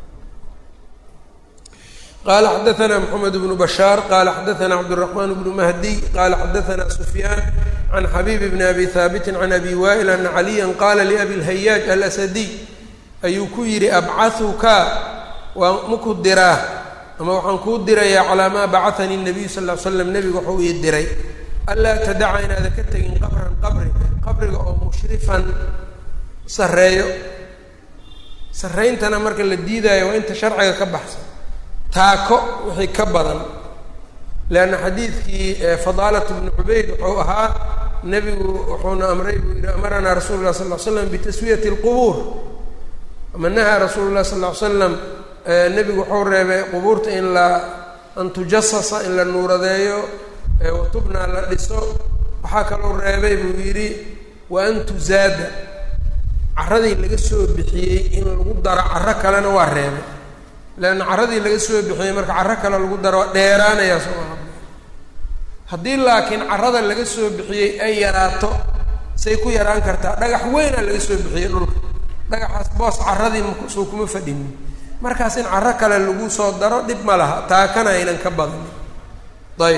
qala xadaثna mxamed bnu bashaar qala xadaثna cabdالرaحman bnu mahdiy qala xadaثna sufyaan can xabib bn abi haabiti can abi waa'il ana caliya qala labi اlhayaaj alasadiy ayuu ku yidhi abcahuka waa maku diraa ama waxaan kuu dirayaa calaa maa bacahanii الnabiyu sal ly slam nebigu waxuu ii diray anlaa tadaca inaada ka tegin qabran qabri qabriga oo mushrifan sareeyo sarayntana marka la diidaayo waa inta sharciga ka baxsan taako wixii ka badan leanna xadiidkii fadaalat bnu cubayd wuxuu ahaa nebigu wuxuuna amray buu yihi amaranaa rasuulu lah sal l slam bitaswiyati اlqubuur ama nahaa rasuulu lah sal l slam nebigu wuxuu reebay qubuurta in la an tujasasa in la nuuradeeyo watubnaa la dhiso waxaa kaloo reebay buu yidhi wa an tuzaada carradii laga soo bixiyey in lagu daro carro kalena waa reebay leanna carradii laga soo bixiyey marka carro kale lagu daro waa dheeraanayaa soo aa haddii laakiin carrada laga soo bixiyey ay yaraato say ku yaraan kartaa dhagax weynaa laga soo bixiyey dhulka dhagaxaas boos carradii suu kuma fadhinin markaas in carro kale lagu soo daro dhib ma laha taakana aynan ka badanin ayb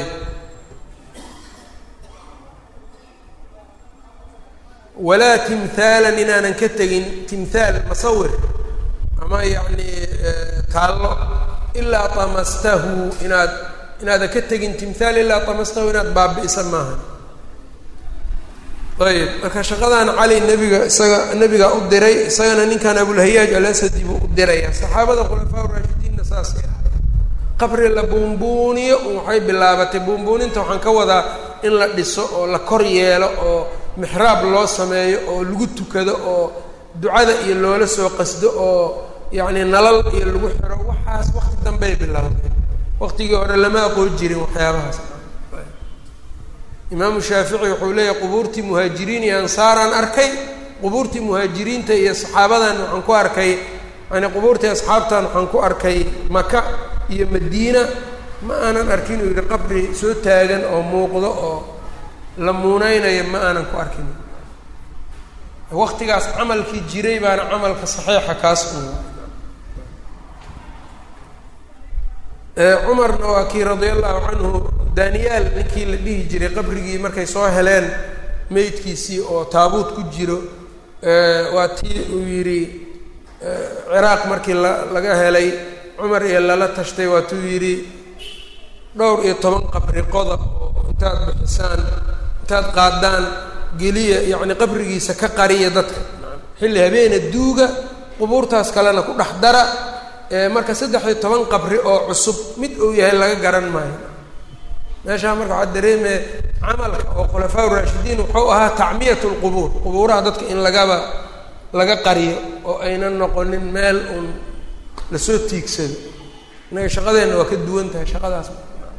walaa timhaalan inaanan ka tegin timhaal masawir ama yacni taallo ilaa tamastahu inaad inaadan ka tegin timhaal ilaa tamastahu inaad baabi'isa maaha ayb marka shaqadan cali nebiga isaga nebigaa u diray isagana ninkan abulhayaaj alasadi buu u diraya saxaabada khulafaa raashidiinna saasay ahay qabri la buunbuuniyo waxay bilaabatay buunbuuninta waxaan ka wadaa in la dhiso oo la kor yeelo oo mixraab loo sameeyo oo lagu tukado oo ducada iyo loola soo qasdo oo yacni nalal iyo lagu xiro waxaas waqti dambey bilowday waqtigii hore lama aqoon jirin waxyaabahaas imaamu shaafici wuxuu leeyahay qubuurtii muhaajiriin iyo ansaaraan arkay qubuurtii muhaajiriinta iyo saxaabadan waxaan ku arkay yani qubuurtii asxaabtan waxaan ku arkay maka iyo madiina ma aanan arkin uu yihi qabri soo taagan oo muuqdo oo la muuneynayo ma aanan ku arkin waqtigaas camalkii jiray baana camalka saxiixa kaas u cumarna waa kii radia allahu canhu daniyaal ninkii la dhihi jiray qabrigii markay soo heleen meydkiisii oo taabuut ku jiro waa tii uu yidhi ciraaq markii la laga helay cumar iyo lala tashtay waatuu yidhi dhowr iyo toban qabri qodob oo intaad bixisaan intaad qaadaan geliya yacni qabrigiisa ka qariya dadka xilli habeena duuga qubuurtaas kalena ku dhex dara marka saddex iyo toban qabri oo cusub mid uu yahay laga garan maayo meeshaa marka waxaa dareemaya camalka oo khulafaa raashidiin wuxuu ahaa tacmiyat lqubuur qubuuraha dadka in lagaba laga qariyo oo aynan noqonin meel uun lasoo tiigsado innaga shaqadeenna waa ka duwan tahay shaqadaas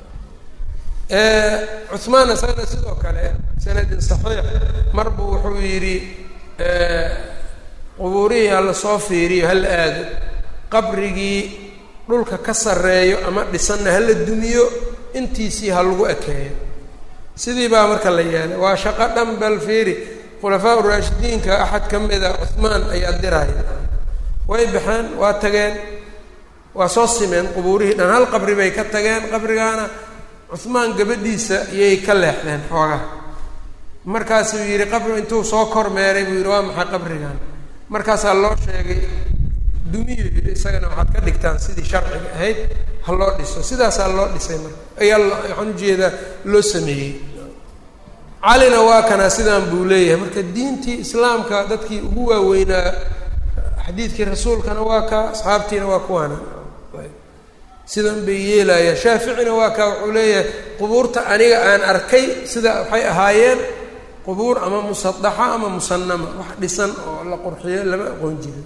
cuhmaan isagana sidoo kale sanadin saxiix mar buu wuxuu yidhi qubuurihii hala soo fiiriyo hala aado qabrigii dhulka ka sarreeyo ama dhisanna hala dumiyo intiisii ha lagu ekeeyo sidii baa marka la yeelay waa shaqo dhan bal fiiri khulafaa uraashidiinka axad ka mida cuhmaan ayaa diraya way baxeen waa tageen waa soo simeen qubuurihii dhan hal qabri bay ka tageen qabrigaana cuhmaan gabadhiisa iyay ka leexdeen xoogaha markaasuu yidhi qabri intuu soo kormeeray buu yidhi waa maxay qabrigan markaasaa loo sheegay dumiyu yidhi isagana waxaad ka dhigtaan sidii sharciga ahayd ha loo dhiso sidaasaa loo dhisay marka ayaa waxaan ujeedaa loo sameeyey calina waa kanaa sidaan buu leeyahay marka diintii islaamka dadkii ugu waaweynaa xadiidkii rasuulkana waa kaa asxaabtiina waa kuwaana sidan bay yeelayaan shaaficina waa kaa wuxuu leeyahay qubuurta aniga aan arkay sida waxay ahaayeen qubuur ama musadaxa ama musanama wax dhisan oo la qurxiyo lama aqoon jirin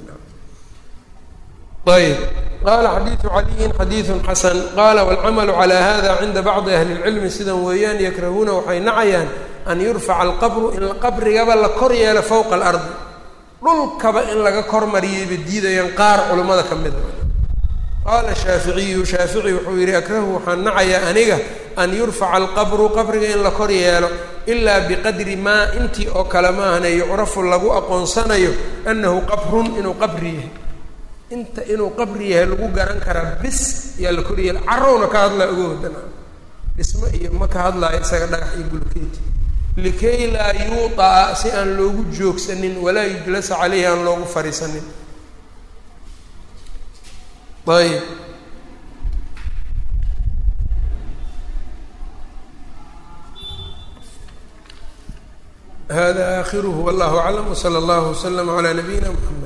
ayb qala xadiidu caliyin xadiidu xasan qala wاlcamalu calى hada cinda bacdi ahli اlcilmi sidan weeyaan yakrahuuna waxay nacayaan an yurfaca alqabru in qabrigaba la kor yeelo fowqa alardi dhulkaba in laga kormariyayba diidayaan qaar culammada ka mida qaala shaaficiyu shaafici wuxuu yidhi akrahu waxaan nacayaa aniga an yurfaca alqabru qabriga in la kor yeelo ilaa biqadri maa intii oo kale maahane yucrafu lagu aqoonsanayo annahu qabrun inuu qabri yahay inta inuu qabri yahay lagu garan karaa bis yaa la kor yeela carowna ka hadlaa uga wadan dhismo iyo ma ka hadlaayo isaga dhagax iyo bulkeeti likay laa yuuطa'a si aan loogu joogsanin walaa yujlasa caleyhi aan loogu fariisanin ayb hada aakhiruhu wallahu aclam wslى اllah wslm عlى nabiyina mxamed